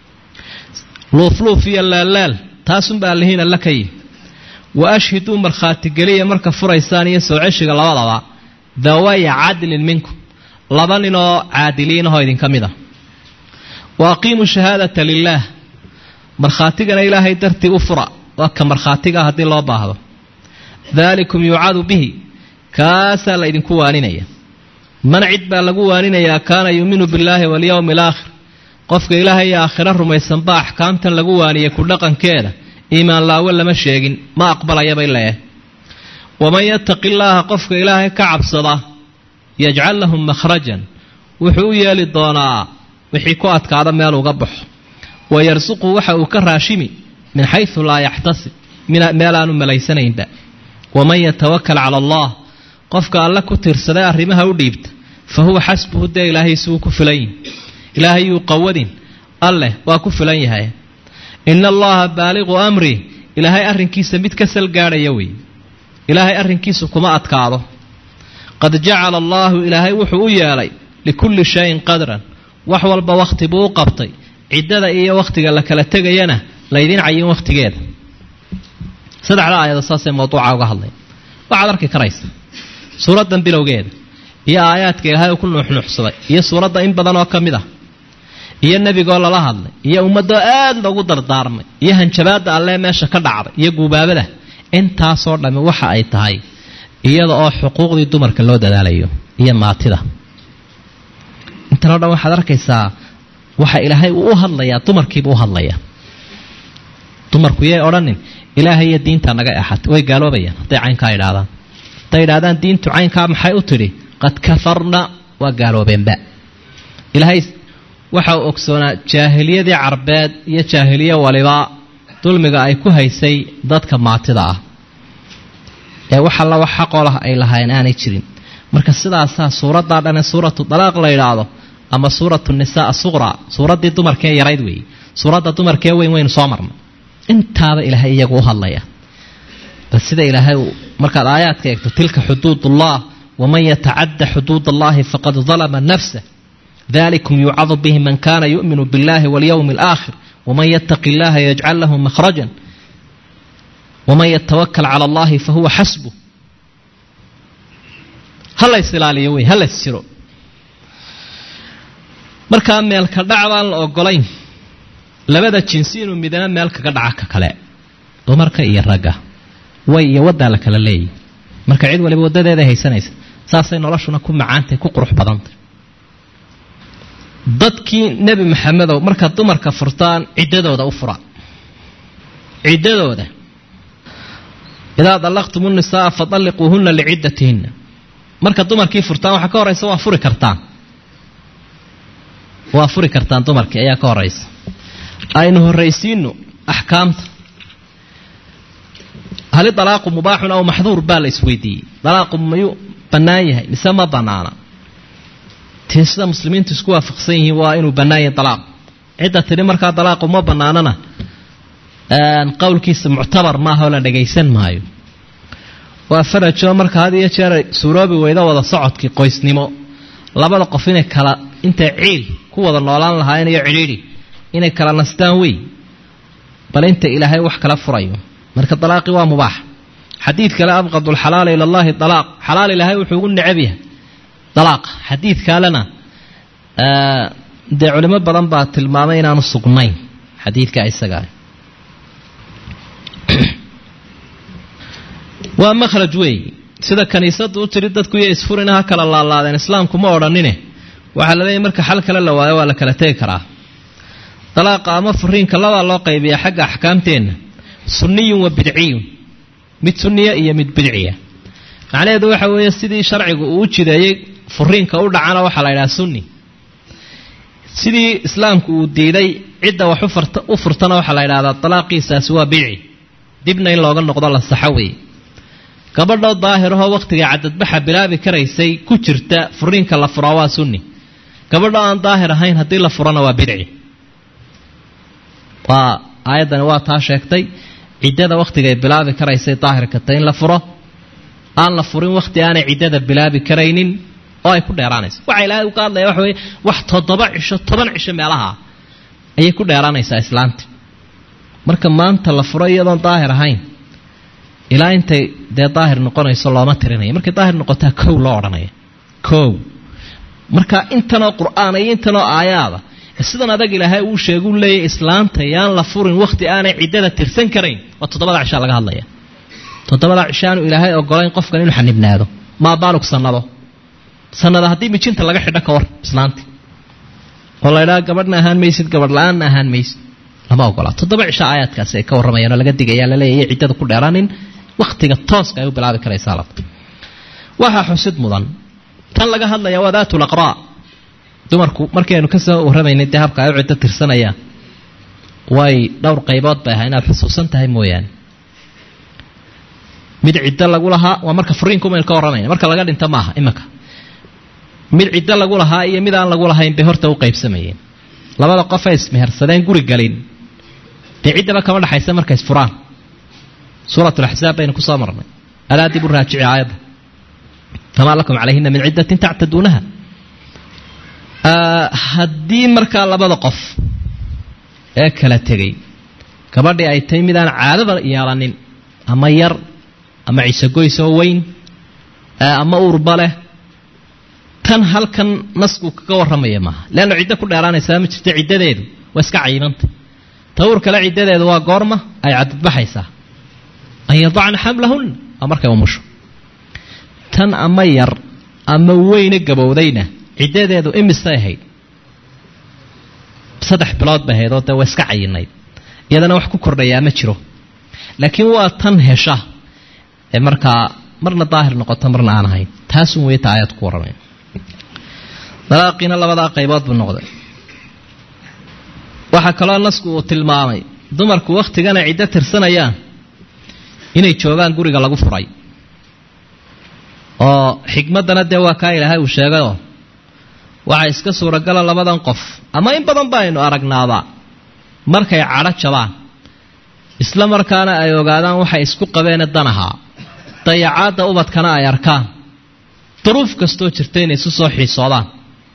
luufluuf iyo laalaal taasunba allihiin alla ka yihi wa ashhiduu markhaatigeliya marka furaysaan iyo soo ceshiga labadaba dawaya cadlin minkum laba ninoo caadiliinahoo idinka mid a wa aqiimuu shahaadata lilaah markhaatigana ilaahay dartii u fura waa ka markhaatiga haddii loo baahdo daalikum yuucadu bihi kaasaa la ydinku waaninaya man cid baa lagu waaninayaa kaana yuuminu billaahi walyowmi alaakhir qofka ilaahay iyo aakhiro rumaysanba axkaamtan lagu waaniyay ku dhaqankeeda iimaan laawe lama sheegin ma aqbalayabay leeh waman yattaqi illaaha qofka ilaahay ka cabsada yajcal lahum makhrajan wuxuu u yeeli doonaa wixii ku adkaada meel uga baxo wa yarsuqu waxa uu ka raashimi min xaysu laa yaxtasib meel aanu malaysanaynba waman yatawakal cala allah qofka alle ku tiirsaday arrimaha u dhiibta fa huwa xasbuhu dee ilaahaysuu ku filan yihi ilaahay yuu qawadin alleh waa ku filan yahay ina allaha baaliqu amri ilaahay arrinkiisa mid ka sal gaadhaya wey ilaahay arrinkiisu kuma adkaado qad jacala allaahu ilaahay wuxuu u yeelay likulli shayin qadran wax walba wakhti buu u qabtay ciddada iyo wakhtiga la kala tegayana laydin cayin wakhtigeeda saddexda aayado saasee mawduuca uga hadlay waxaad arki karaysa suuraddan bilowgeeda iyo aayaadka ilaahay uu ku nuuxnuuxsaday iyo suuradda in badan oo ka mid ah iyo nebigoo lala hadlay iyo ummadoo aad loogu dardaarmay iyo hanjabaadda allee meesha ka dhacday iyo guubaabada intaasoo dhammi waxa ay tahay iyada oo xuquuqdii dumarka loo dadaalayo iyo maatida intanoo dhan waxaad arkaysaa waxa ilaahay uu u hadlayaa dumarkiibu u hadlayaa dumarku yay odhanin ilaahay iyo diinta naga axatay way gaaloobayaan hadday caynkaa idhaahdaan hadday idhahdaan diintu caynkaa maxay u tidhi qad kafarna waa gaaloobeenba ilaahay waxa uu ogsoonaa jaahiliyadii carbeed iyo jaahiliye waliba dulmiga ay ku haysay dadka maatida ah ee wax alla wax xaqoo lah ay lahayn aanay jirin marka sidaasaa suuraddaa dhane suuratu dalaaq la yidhaahdo ama suuratu nisaa asuqra suuraddii dumarkee yarayd weeye suuradda dumarkee weyn waynu soo marna intaaba ilaahay iyagu u hadlaya bal sida ilaahay markaad aayaadka eegto tilka xuduudullah waman yatacadda xuduud allahi faqad dalama nafsah dalikum yucadu bihi man kana yu'minu biاllahi walyowmi alaakhir waman yattaqi illaha yajcal lahu makhrajan waman yatawakal cala allahi fahuwa xasbuh ha lays ilaaliyo wey ha lays jiro markaa meelka dhac baan la ogolayn labada jinsi inuu midana meel kaga dhaca ka kale dumarka iyo ragga way iyo waddaa la kala leeyahy marka cid waliba waddadeeday haysanaysa saasay noloshuna ku macaantay ku qurux badantay dadkii nebi maxamedow markaad dumarka furtaan ciddadooda u fura ciddadooda idaa dallaqtum unisaaa fadalliquuhunna liciddatihinna marka dumarkii furtaan waxaa ka horaysa waa furi kartaan waa furi kartaan dumarkii ayaa ka horaysa aynu horraysiino axkaamta hali dalaaqu mubaaxun aw maxduur baa la isweydiiyey dalaaqu mayuu bannaan yahay mise ma bannaana tee sida muslimiintu isku waafaqsan yihiin waa inuu bannaan yahay dalaaq cidda tidhi markaa dalaaqu ma bannaanana qowlkiisa muctabar maaha oo la dhagaysan maayo waa farajo marka had iyo jeer suuroobi weyda wada socodkii qoysnimo labada qof inay kala intay ciil ku wada noolaan lahaayeen iyo cidhiidhi inay kala nastaan wey bal inta ilaahay wax kala furayo marka dalaaqi waa mubaax xadiid kale abqadu lxalaala ila allahi dalaaq xalaal ilaahay wuxuu ugu necab yahay dalaaqa xadiid kalena dee culimo badan baa tilmaamay inaanu sugnayn xadiidka isagaa waa makhraj weey sida kaniisadu u tiri dadku iyo isfurina ha kala laalaadeen islaamku ma odhanine waxaa la leeyahy marka xal kale la waayo waa la kala tegi karaa dalaaqa ama furiinka labaa loo qaybiyaa xagga axkaamteenna sunniyun wa bidciyun mid sunniya iyo mid bidciya macnaheedu waxa weeye sidii sharcigu uu u jideeyey furiinka u dhacana waxaa la yidhaha sunni sidii islaamku uu diiday cidda wax u furtana waxaa la yidhahdaa dalaaqiisaasi waa bidci dibna in looga noqdo la saxo weeye gabadhoo daahirahoo wakhtigai cadadbaxa bilaabi karaysay ku jirta furiinka la furaa waa sunni gabadho aan daahir ahayn haddii la furana waa bidci waa aayaddani waa taa sheegtay ciddada wakhtigay bilaabi karaysay daahirka ta in la furo aan la furin wakhti aanay ciddada bilaabi karaynin oo ay ku dheeraanayso waxa ilaahay uga hadlaya waxa weye wax toddoba cisho toban cisho meelaha ayay ku dheeraanaysaa islaanta marka maanta la furo iyadoon daahir ahayn ilaa intay dee daahir noqonayso looma tirinaya markay daahir noqotaa kow loo odhanaya kow marka intanoo qur-aan iyo intanoo aayaada sidan adag ilaahay uu sheegu leeyahy islaanta yaan la furin wakhti aanay ciddada tirsan karayn waa toddobada cishaa laga hadlaya toddobada cishaanu ilaahay ogolayn qofkan inuu xanibnaado maa baalug sanado sanada haddii mijinta laga xidho ka war islaanti oo la ydhaha gabadhna ahaan maysid gabadh la-aanna ahaan maysid lama ogola toddoba cisho aayaadkaasi ay ka warramayaan oo laga digaya laleeya iyo ciddada ku dheeraanin wakhtiga tooska ay u bilaabi karaysaa lab waxaa xusid mudan tan laga hadlaya waa daatu laqraa dumarku markaynu ka soo warramaynay dee habka ay u ciddo tirsanayaan way dhowr qaybood bay ahaa inaad xusuusan tahay mooyaane mid ciddo lagu lahaa waa marka furiinku maynu ka warramayna marka laga dhinto maaha imanka mid ciddo lagu lahaa iyo mid aan lagu lahayn bay horta u qaybsamayeen labada qofay ismehersadeen guri galin dee ciddaba kama dhexaysa markay isfuraan suurat laxzaab baynu kusoo marnay alaa dib u raajici aayadda famaa lakum calayhina min ciddatin tactaduunaha haddii markaa labada qof ee kala tegay gabadhii ay tahay midaan caadada yeelanin ama yar ama cisegoys oo weyn ama uurba leh tan halkan nasku kaga warramaya maaha leanna ciddo ku dheeraanaysaa ma jirto ciddadeedu waa iska cayimanta ta uur kale ciddadeedu waa goorma ay cadadbaxaysaa an yadacna xamlahunna waa markay umusho tan ama yar ama weyne gabowdayna ciddadeedu imisay ahayd saddex bilood bay ahayd oo dee waa iska cayinayd iyadana wax ku kordhayaa ma jiro laakiin waa tan hesha ee markaa marna daahir noqoto marna aan ahayn taasun weyta aayad ku warramay dalaaqiina labadaa qaybood buu noqday waxaa kaloo nasku uu tilmaamay dumarku wakhtigana ciddo tirsanayaan inay joogaan guriga lagu furay oo xikmaddana dee waa kaa ilaahay uu sheegayoo waxaa iska suuragala labadan qof ama in badan baaynu aragnaaba markay cadho jabaan isla markaana ay ogaadaan waxay isku qabeene danahaa dayacaadda ubadkana ay arkaan duruuf kastoo jirta inay isu soo xiisoodaan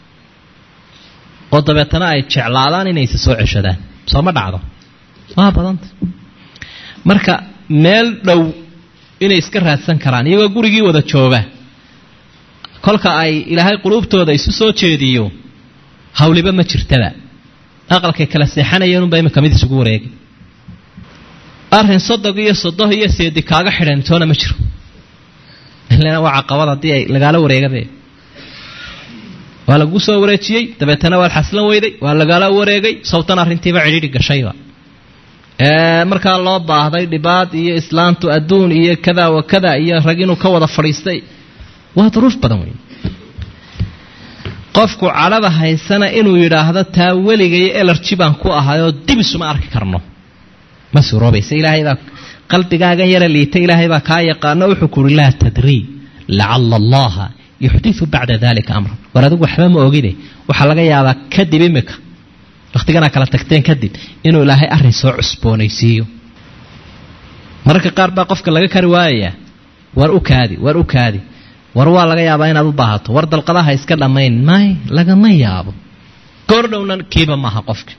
oo dabeetana ay jeclaadaan inay isa soo ceshadaan soo ma dhacdo waa badanta marka meel dhow inay iska raadsan karaan iyagoo gurigii wada jooga kolka ay ilaahay quluubtooda isu soo jeediyo hawliba ma jirtaba aqalkay kala seexanayeen unba imika mid isugu wareegay arrin sodog iyo sodoh iyo seedi kaaga xidhan toona ma jiro ilana waa caqabad haddii ay lagaala wareegabe waa lagu soo wareejiyey dabeetana waad xaslan weyday waa lagaala wareegay sawtan arrintiiba cidhiidhi gashayba markaa loo baahday dhibaad iyo islaantu adduun iyo kada wa kada iyo rag inuu ka wada fadhiistay waa duruuf badan wey qofku cadhada haysana inuu yidhaahdo taa weligayo elarji baan ku ahayoo dib isuma arki karno ma suroobaysa ilaahay baa qalbigaagan yara liita ilaahay baa kaa yaqaano wuxuu ku uhi laa tadrii lacala allaha yuxdiu bacda dalika amran war adigu waxba ma ogide waxaa laga yaabaa kadib imika wakhtiganaa kala tagteen kadib inuu ilaahay arrin soo cusboonaysiiyo mararka qaar baa qofka laga kari waayayaa war u kaadi war u kaadi war waa laga yaabaa inaad u baahato war dalqadaha iska dhammayn may lagama yaabo goordhowna kiiba maaha qofka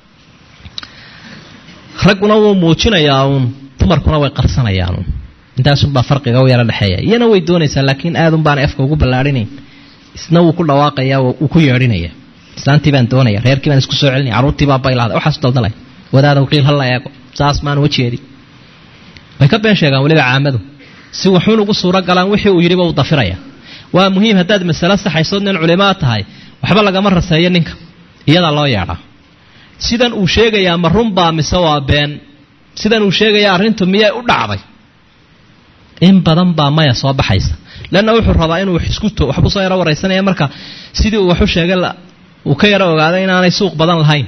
ragguna wuu muujinayaa uun dumarkuna way qarsanayaan uun intaasunbaa farqiga u yaro dhexeeya iyana way doonaysaa laakiin aadun baana afka ugu ballaarhinayn isna wuu ku dhawaaqaya wuu ku yeedhinaya islaantii baan doonaya reerkii baan isku soo celinaya carruurtii baa baylahda waxaasu daldalay wadaada waqiil hala eego saas maan uga jeedi way ka been sheegaan weliba caamadu si waxuun ugu suuro galaan wixii uu yidhiba uu dafiraya waa muhiim haddaad masalo saxaysood nin culimaa tahay waxba lagama raseeyo ninka iyadaa loo yeedhaa sidan uu sheegayaa ma runbaa mise waa been sidan uu sheegayaa arrintu miyay u dhacday in badan baa maya soo baxaysa leanna wuxuu rabaa inuu wax isku to waxbuu soo yaro waraysanaya marka sidii uu waxu sheegay uu ka yaro ogaaday inaanay suuq badan lahayn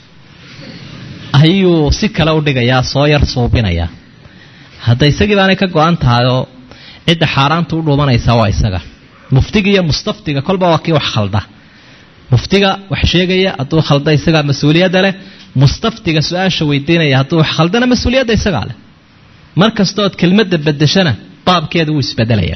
ayuu si kale u dhigayaa soo yar suubinayaa hadda isagii baanay ka go-an tahay oo cidda xaaraanta u dhuumanaysaa waa isaga muftiga iyo mustaftiga kolba waa kii wax khalda muftiga wax sheegaya hadduu khalda isagaa mas-uuliyadda leh mustaftiga su-aasha weydiinaya hadduu wax khaldana mas-uuliyadda isagaa leh mar kastood kelmadda bedeshana baabkeeda wuu isbedelaya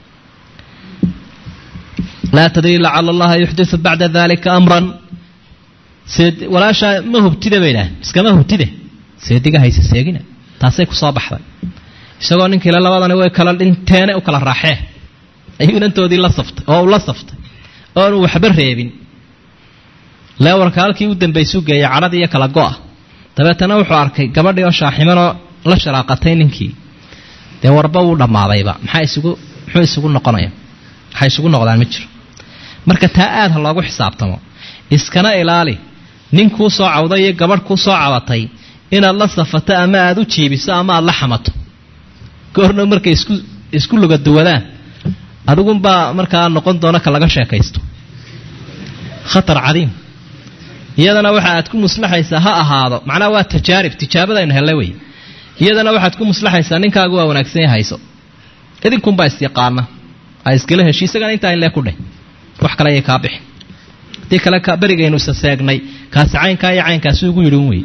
laa tadrii lacala allaha yuxdiu bacda dalika amran walaashaa ma hubtida bay idhaah iskama hubtide seediga hayse seegina taasay kusoo baxday isagoo ninkiile labadani way kala dhinteene u kala raaxee ayuu inantoodii la saftay oo uu la saftay oonu waxba reebin leewarka halkii u dambaysuu geeyay cadhadii iyo kala go-a dabeetana wuxuu arkay gabadhii oo shaaximanoo la sharaaqatay ninkii dee warba wuu dhammaadayba maxaa isugu muxuu isugu noqonaya waxay isugu noqdaan ma jiro marka taa aad ha loogu xisaabtamo iskana ilaali nin kuu soo cawday iyo gabadh kuu soo cabatay inaad la safato ama aada u jiibiso ama aada la xamato goorna markay isku isku lugaduwadaan adigunbaa markaa noqon doona ka laga sheekaysto khatar cadiim iyadana waxa aad ku muslaxaysaa ha ahaado macnaha waa tajaarib tijaabadaynu hellay wey iyadana waxaad ku muslaxaysaa ninkaagu waa wanaagsan ya hayso idinkunbaa isyaqaana ha iskala heshi isagana intaa inlee ku dheh wax kale ayay kaa bixi haddii kale berigaynu isa seegnay kaasi caynkaa iyo caynkaasi ugu yidhi un wey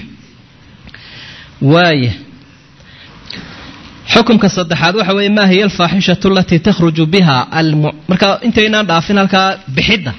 waaya xukumka saddexaad waxa weeye maa hiya alfaaxishatu alatii takhruju biha markaa intaynaan dhaafin halkaa bixidda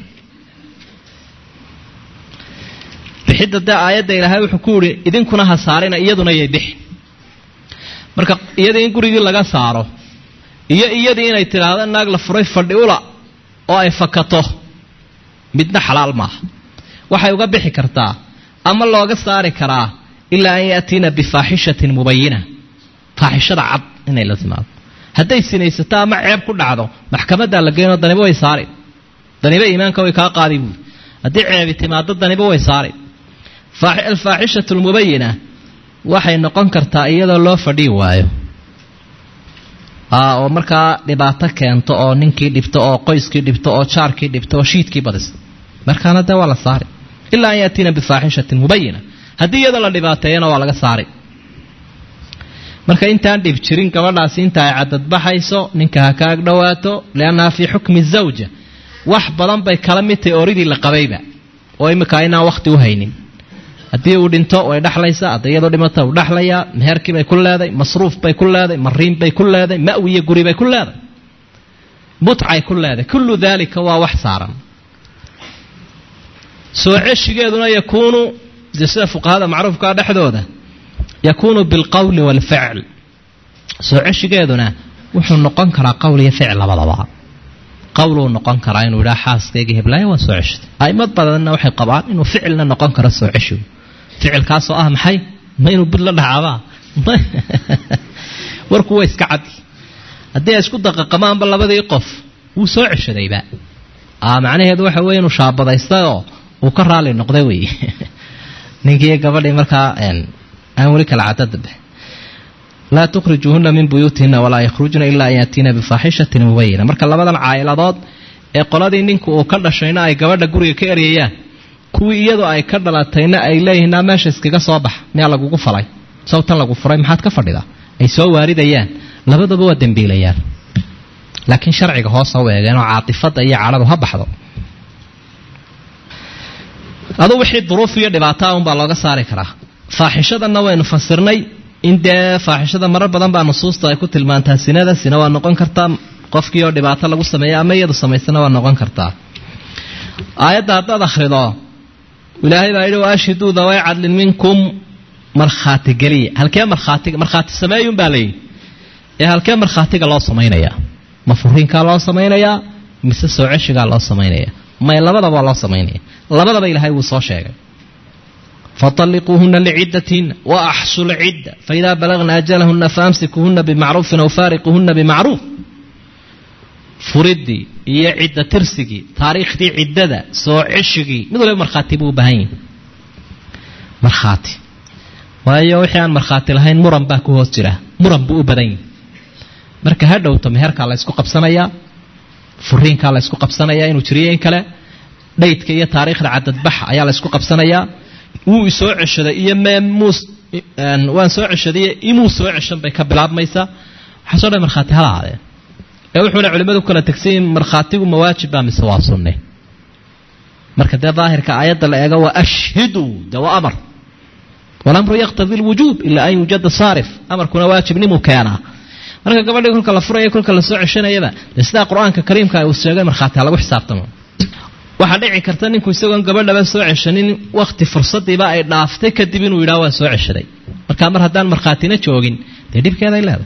bixidda dee aayadda ilaahay wuxuu ku yihi idinkuna ha saarina iyaduna yay bixi marka iyadii in gurigii laga saaro iyo iyadii inay tidhaahdo naag la furay fadhi ula oo ay fakato midna xalaal maaha waxay uga bixi kartaa ama looga saari karaa ilaa an yaatiina bifaaxishatin mubayina faaxishada cad inay la timaado hadday sinaysato ama ceeb ku dhacdo maxkamaddaa la geynoo daniba way saari daniba iimaanka way kaa qaadi buuri haddii ceebi timaado daniba way saari alfaaxishatu lmubayina waxay noqon kartaa iyadoo loo fadhii waayo oo markaa dhibaato keento oo ninkii dhibto oo qoyskii dhibto oo jaarkii dhibto oo shiidkii badisa markaana dee waa la saari ilaa an yaatiina bifaaxishatin mubayina haddii iyadoo la dhibaateeyana waa laga saari marka intaan dhib jirin gabadhaasi inta ay cadadbaxayso ninka ha ka ag dhowaato liannaha fii xukmi zawja wax badan bay kala mid tahay oridii la qabayba oo imika inaan wakhti u haynin haddii uu dhinto way dhexlaysaa hadday iyadoo dhimata uu dhexlayaa meherkii bay ku leeday masruuf bay ku leeday mariin bay ku leeday ma'wi iyo guri bay ku leeday mutcay ku leeday kullu daalika waa wax saaran soo ceshigeeduna yakuunu dee sida fuqahada macruufkaa dhexdooda yakuunu bilqowli waalficl soo ceshigeeduna wuxuu noqon karaa qowl iyo ficil labadaba qowluu noqon karaa inuu yidhaha xaaskayga heblaaya waa soo ceshaday aimad badanna waxay qabaan inuu ficilna noqon karo soo ceshigu ficilkaasoo ah maxay ma inuu bud la dhacaabaa warku waa iska cadi haddii ay isku daqaqamaanba labadii qof wuu soo ceshadayba macnaheedu waxa weye inuu shaabadaystayoo uu ka raali noqday wey ninkii gabadhii markaa aan weli kala cadadabe laa tukhrijuuhuna min buyuutihina walaa yakhrujna ilaa an yaatiina bifaaxishatin mubayina marka labadan caa'iladood ee qoladii ninku uu ka dhashayna ay gabadha guriga ka eryayaan kuwii iyadoo ay ka dhalatayna ay leeyihiin naa meesha iskaga soo bax miyaa lagugu falay sawtan lagu furay maxaad ka fadhidaa ay soo waaridayaan labadaba waa dembiilayaan laakiin sharciga hoos ha u eegeenoo caatifada iyo cadhadu ha baxdo adu wixii duruuf iyo dhibaataa unbaa looga saari karaa faaxishadanna waynu fasirnay in dee faaxishada marar badan baa nusuusta ay ku tilmaantaa sinada sina waa noqon kartaa qofkii oo dhibaato lagu sameeya ama iyadu samaysana waa noqon kartaa aayadda haddaad akhrido ilaahay baa yidhi waashhiduu daway cadlin minkum markhaati geliya halkee markhaatiga markhaati sameeyun baa layidhi ee halkee markhaatiga loo samaynayaa ma furiinkaa loo samaynayaa mise soo ceshigaa loo samaynaya may labadaba loo samaynaya labadaba ilaahay wuu soo sheegay faطalliquuhuna licidatihina waaxsu lcidda faidaa balagna ajalahuna faamsikuhuna bimacruufin aw faariquhuna bimacruuf furidii iyo cidda tirsigii taariikhdii ciddada soo ceshigii mid waliba markhaati buu u baahan yahi markhaati waayo wixii aan markhaati lahayn muran baa ku hoos jira muran buu u badan yahi marka ha dhowto meherkaa la ysku qabsanayaa furiinkaa la ysku qabsanayaa inuu jiriyo in kale dhaydka iyo taariikhda cadadbaxa ayaa la ysku qabsanayaa wuu isoo ceshaday iyo meemuus waan soo ceshaday imuu soo ceshan bay ka bilaabmaysaa waxaasoo dhan markhaati hala ahaadeen ee wuxuuna culimmadu kala tegsayin markhaatigu mawaajib baa mise waa sunne marka dee daahirka aayadda la eego waa ashhiduu dee waa amar walamru yaqtadi lwujuub ilaa an yuujada saarif amarkuna waajibnimuu keenaa marka gabadhii kolka la furaya kolka la soo ceshanayaba dee sidaa qur-aanka kariimka uu sheegay markhaati ha lagu xisaabtamo waxaa dhici karta ninku isagoon gabadhaba soo ceshanin wakti fursadiiba ay dhaaftay kadib inuu yidhaha waa soo ceshaday marka mar haddaan markhaatina joogin dee dhibkeeday leedahay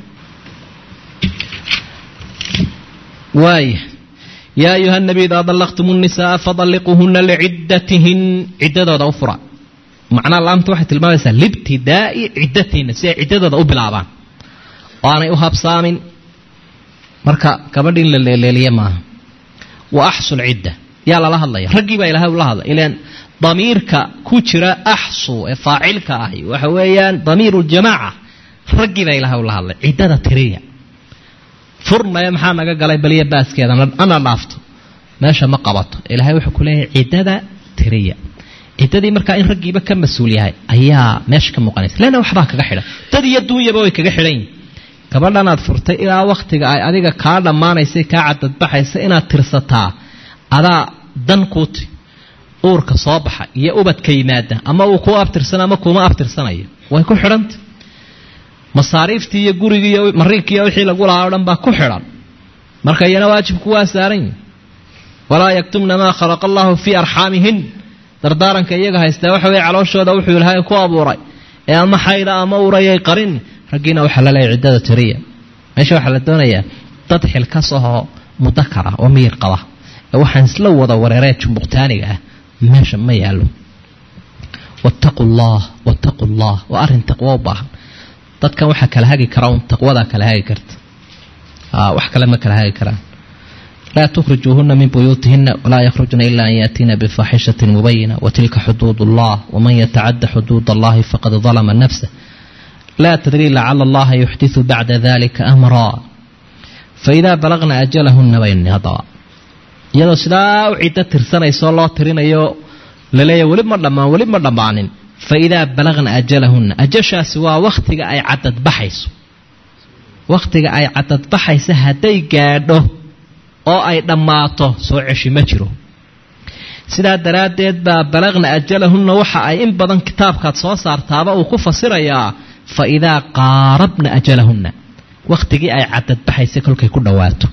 waaya yaa ayuha nabi idaa dallaqtum nnisaaa fadalliquuhuna liciddatihin ciddadooda u fura macnaa laamta waxay tilmaamaysaa libtidaa'i ciddatihinna si ay ciddadooda u bilaabaan oo aanay u habsaamin marka gabadhi in la leeleeliye maaha wa axsu lcidda yaa lala hadlaya raggii baa ilahay ula hadlay ilan damiirka ku jira axsu ee faacilka ahi waxa weeyaan damiiru ljamaaca raggii baa ilahay ula hadlay ciddada tiriya furnaya maxaa naga galay baliya baaskeeda ana dhaafto meesha ma qabato ilaahay wuxuu ku leeyahay ciddada tiriya ciddadii markaa in raggiiba ka mas-uul yahay ayaa meesha ka muuqanaysa leanna waxbaa kaga xidhan dad iyo duunyaba way kaga xidhan yihin gabadhanaad furtay ilaa wakhtiga ay adiga kaa dhammaanaysa kaa cadadbaxaysa inaad tirsataa adaa dan kuuti uurka soo baxa iyo ubadka yimaada ama uu kuu abtirsana ama kuuma abtirsanayo way ku xidhanta masaariiftii iyo gurigii iyo mariinkiiyo wixii lagu lahaa o dhan baa ku xidhan marka iyana waajibku waa saaran yihi walaa yaktumna maa khalaqa allahu fii arxaamihin dardaaranka iyaga haystaa waxa weye calooshooda wuxuu ilahay ku abuuray ee ama xayda ama urayay qarin raggiina waxaa la leeyahy ciddada tiriya meesha waxaa la doonayaa dad xilkas ahoo mudakar ah oo miyir qaba ee waxaan isla wada wareeree jumbuqtaaniga ah meesha ma yaalo wattaqu llah wattaqu llah waa arrin taqwo u baahan dadkan waxaa kala hagi kara un taqwadaa kala hagi karta wax kale ma kala hagi karaan laa tukhrijuuhuna min buyuutihina walaa yakhrujna ila an yaatiina bifaaxishatin mubayina watilka xuduud allah waman yatacada xuduud allahi faqad dalama nafsah laa tadrii lacala allaha yuxdiثu bacda dalika amraa faidaa balagna ajalahuna bayni haddaba iyadoo sidaa u ciddo tirsanaysaoo loo tirinayo laleeya weli ma dhammaan weli ma dhammaanin faidaa balagna ajalahunna ajashaasi waa wakhtiga ay cadadbaxayso wakhtiga ay cadadbaxaysa hadday gaadho oo ay dhammaato soo ceshi ma jiro sidaa daraaddeed baa balagna ajalahunna waxa ay in badan kitaabkaad soo saartaaba uu ku fasirayaa fa idaa qaarabna ajalahunna wakhtigii ay cadadbaxaysa kolkay ku dhowaato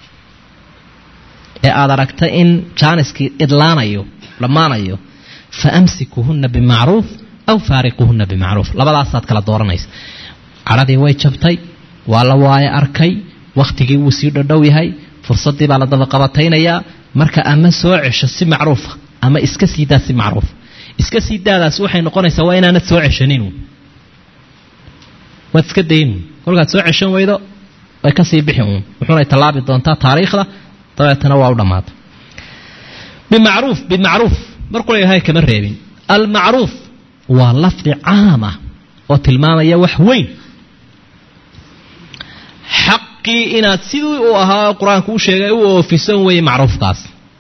ee aada aragta in jaaniskii idlaanayo dhammaanayo fa amsikuhunna bimacruuf aw faariquhunna bimacruuf labadaasaad kala dooranaysa cadhadii way jabtay waa la waayo arkay wakhtigii wuu sii dhodhow yahay fursaddii baa la dabaqabataynayaa marka ama soo cesho si macruufa ama iska sii daa si macruuf iska sii daadaas waxay noqonaysaa waa inaanad soo ceshanin waad iska daynu kolkaad soo ceshan weydo way kasii bixi uun wuxuunay tallaabi doontaa taariikhda dabeetana waa u dhammaatay bimacruuf bimacruuf markula ilahay kama reebin almacruuf waa lafdi caam ah oo tilmaamaya wax weyn xaqii inaad sidii uu ahaa qur-aanku u sheegay u oofisan weeye macruufkaas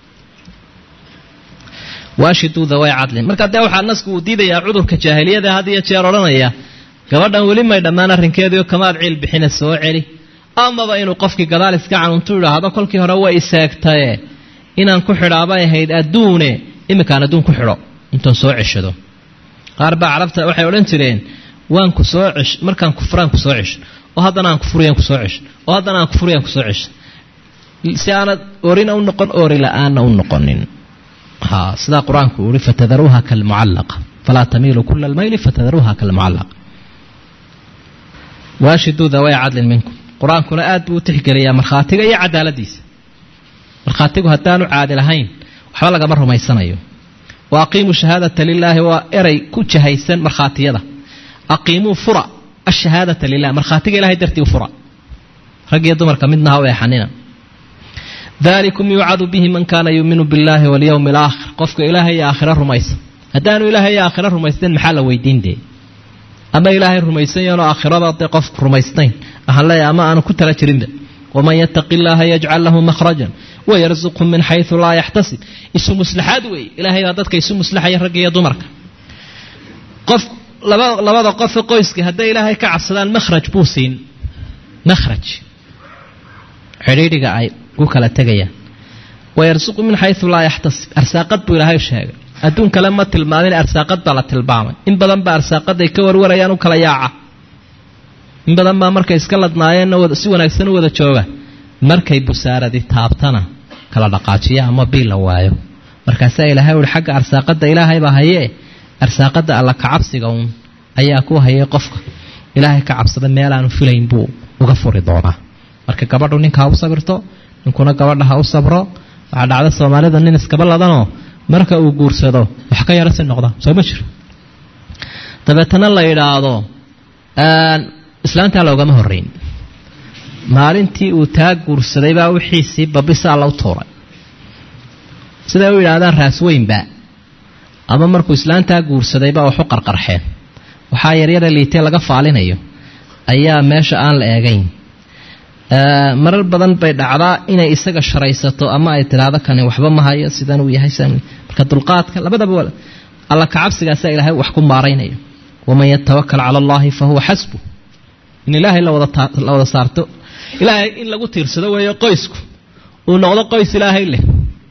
waashiduu daway cadlin marka dee waxaa nasku uu diidayaa cudurka jaahiliyada had iyo jeer odhanaya gabadhan weli may dhammaan arrinkeediio kamaad ciil bixina soo celi amaba inuu qofkii gadaal iska canuntu idhaahdo kolkii hore way iseegtaye inaan ku xidhaabay ahayd adduune iminkaan adduun ku xidho intaan soo ceshado qaar baa carabta waxay odhan jireen waan ku soo cesh markaan kufraan ku soo cesho oo haddana aan kufuriyaan ku soo cesho oo haddana aan kufuriyaan ku soo cesho si aanad orina u noqon oori la-aanna u noqonin ha sidaa qur-aanku uu yihi fatadaruuha kalmucallaqa falaa tamiilu kula almayli fatadaruuha kalmucallaqa waashiduu daway cadlin minkum qur-aankuna aad buu u tixgeliyaa markhaatiga iyo cadaaladiisa markhaatigu haddaanu caadi lahayn waxba lagama rumaysanayo wa aqiimuu shahaadata lilaahi waa eray ku jahaysan markhaatiyada aqiimuu fura ashahaadata lilah markhaatiga ilahay dartii u fura rag iyo dumarka midna ha u eexanina dalikum yuucadu bihi man kaana yuuminu biاllahi walyowmi alaakhir qofka ilaahay iyo aakhiro rumaysan haddaanu ilaahay iyo aakhiro rumaysnayn maxaa la weydiin dee ama ilaahay rumaysan yaanoo aakhirada dee qof rumaysnayn waxaan leeyahay ama aanu ku tala jirinba waman yataqi illaaha yajcal lahu makhrajan wayarsuqhu min xaysu laa yaxtasib isu muslaxaad weeye ilaahay baa dadka isu muslaxaya ragga iyo dumarka qof labada qofe qoyska hadday ilaahay ka cabsadaan makhraj buu siin makhraj xidhiidhiga ay ku kala tegayaan wayarsuqu min xayu laa yaxtasib arsaaqad buu ilaahay sheegay adduun kale ma tilmaamin arsaaqad baa la tilmaamay in badan baa arsaaqaday ka warwarayaan u kala yaaca in badan baa markay iska ladnaayeenna si wanaagsan u wada jooga markay busaaradi taabtana kala dhaqaajiya ama bii la waayo markaasaa ilaahay uhi xagga arsaaqada ilaahaybaa hayee arsaaqada alla kacabsiga uun ayaa ku hayay qofka ilaahay ka cabsada meelaanu filayn buu uga furi doonaa marka gabadhu ninka ha u sabirto ninkuna gabadha ha u sabro waxaa dhacda soomaalida nin iskaba ladanoo marka uu guursado wax ka yaro si noqda soo ma jiro dabeetana la yidhaahdo islaantaa loogama horeyn maalintii uu taa guursaday baa wixiisii babisaa la u tuuray siday u yidhaahdaan raasweynba ama markuu islaantaa guursadayba waxu qarqarxeen waxaa yaryara liitee laga faalinayo ayaa meesha aan la eegayn marar badan bay dhacdaa inay isaga sharaysato ama ay tidhaahdo kani waxba ma hayo sidan uu yahay marka dulqaadka labadaba alla kacabsigaasaa ilaahay wax ku maaraynayo waman yatawakal cala allahi fa huwa xasbu in ilaahay la wada saarto ilaahay in lagu tiirsado weeyo qoysku uu noqdo qoys ilaahay leh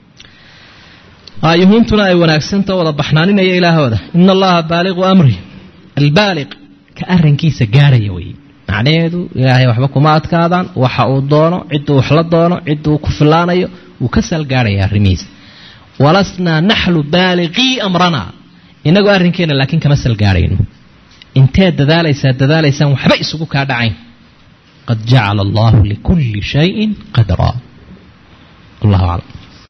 yuhuuntuna ay wanaagsantao wada baxnaaninaya ilaahooda ina allaha baaliqu amri albaaliq ka arinkiisa gaarhaya weye macnaheedu ilaahay waxba kuma adkaadaan waxa uu doono ciduu wax la doono ciduu ku filaanayo wuu ka saalgaarhaya arrimihiisa walasnaa naxlu baaliqii amrana inagoo arrinkeena laakiin kama salgaarhayno inteed dadaalaysaa dadaalaysaan waxba isugu kaa dhacayn qad jacala allahu likulli shayin qadraa wallahu aclam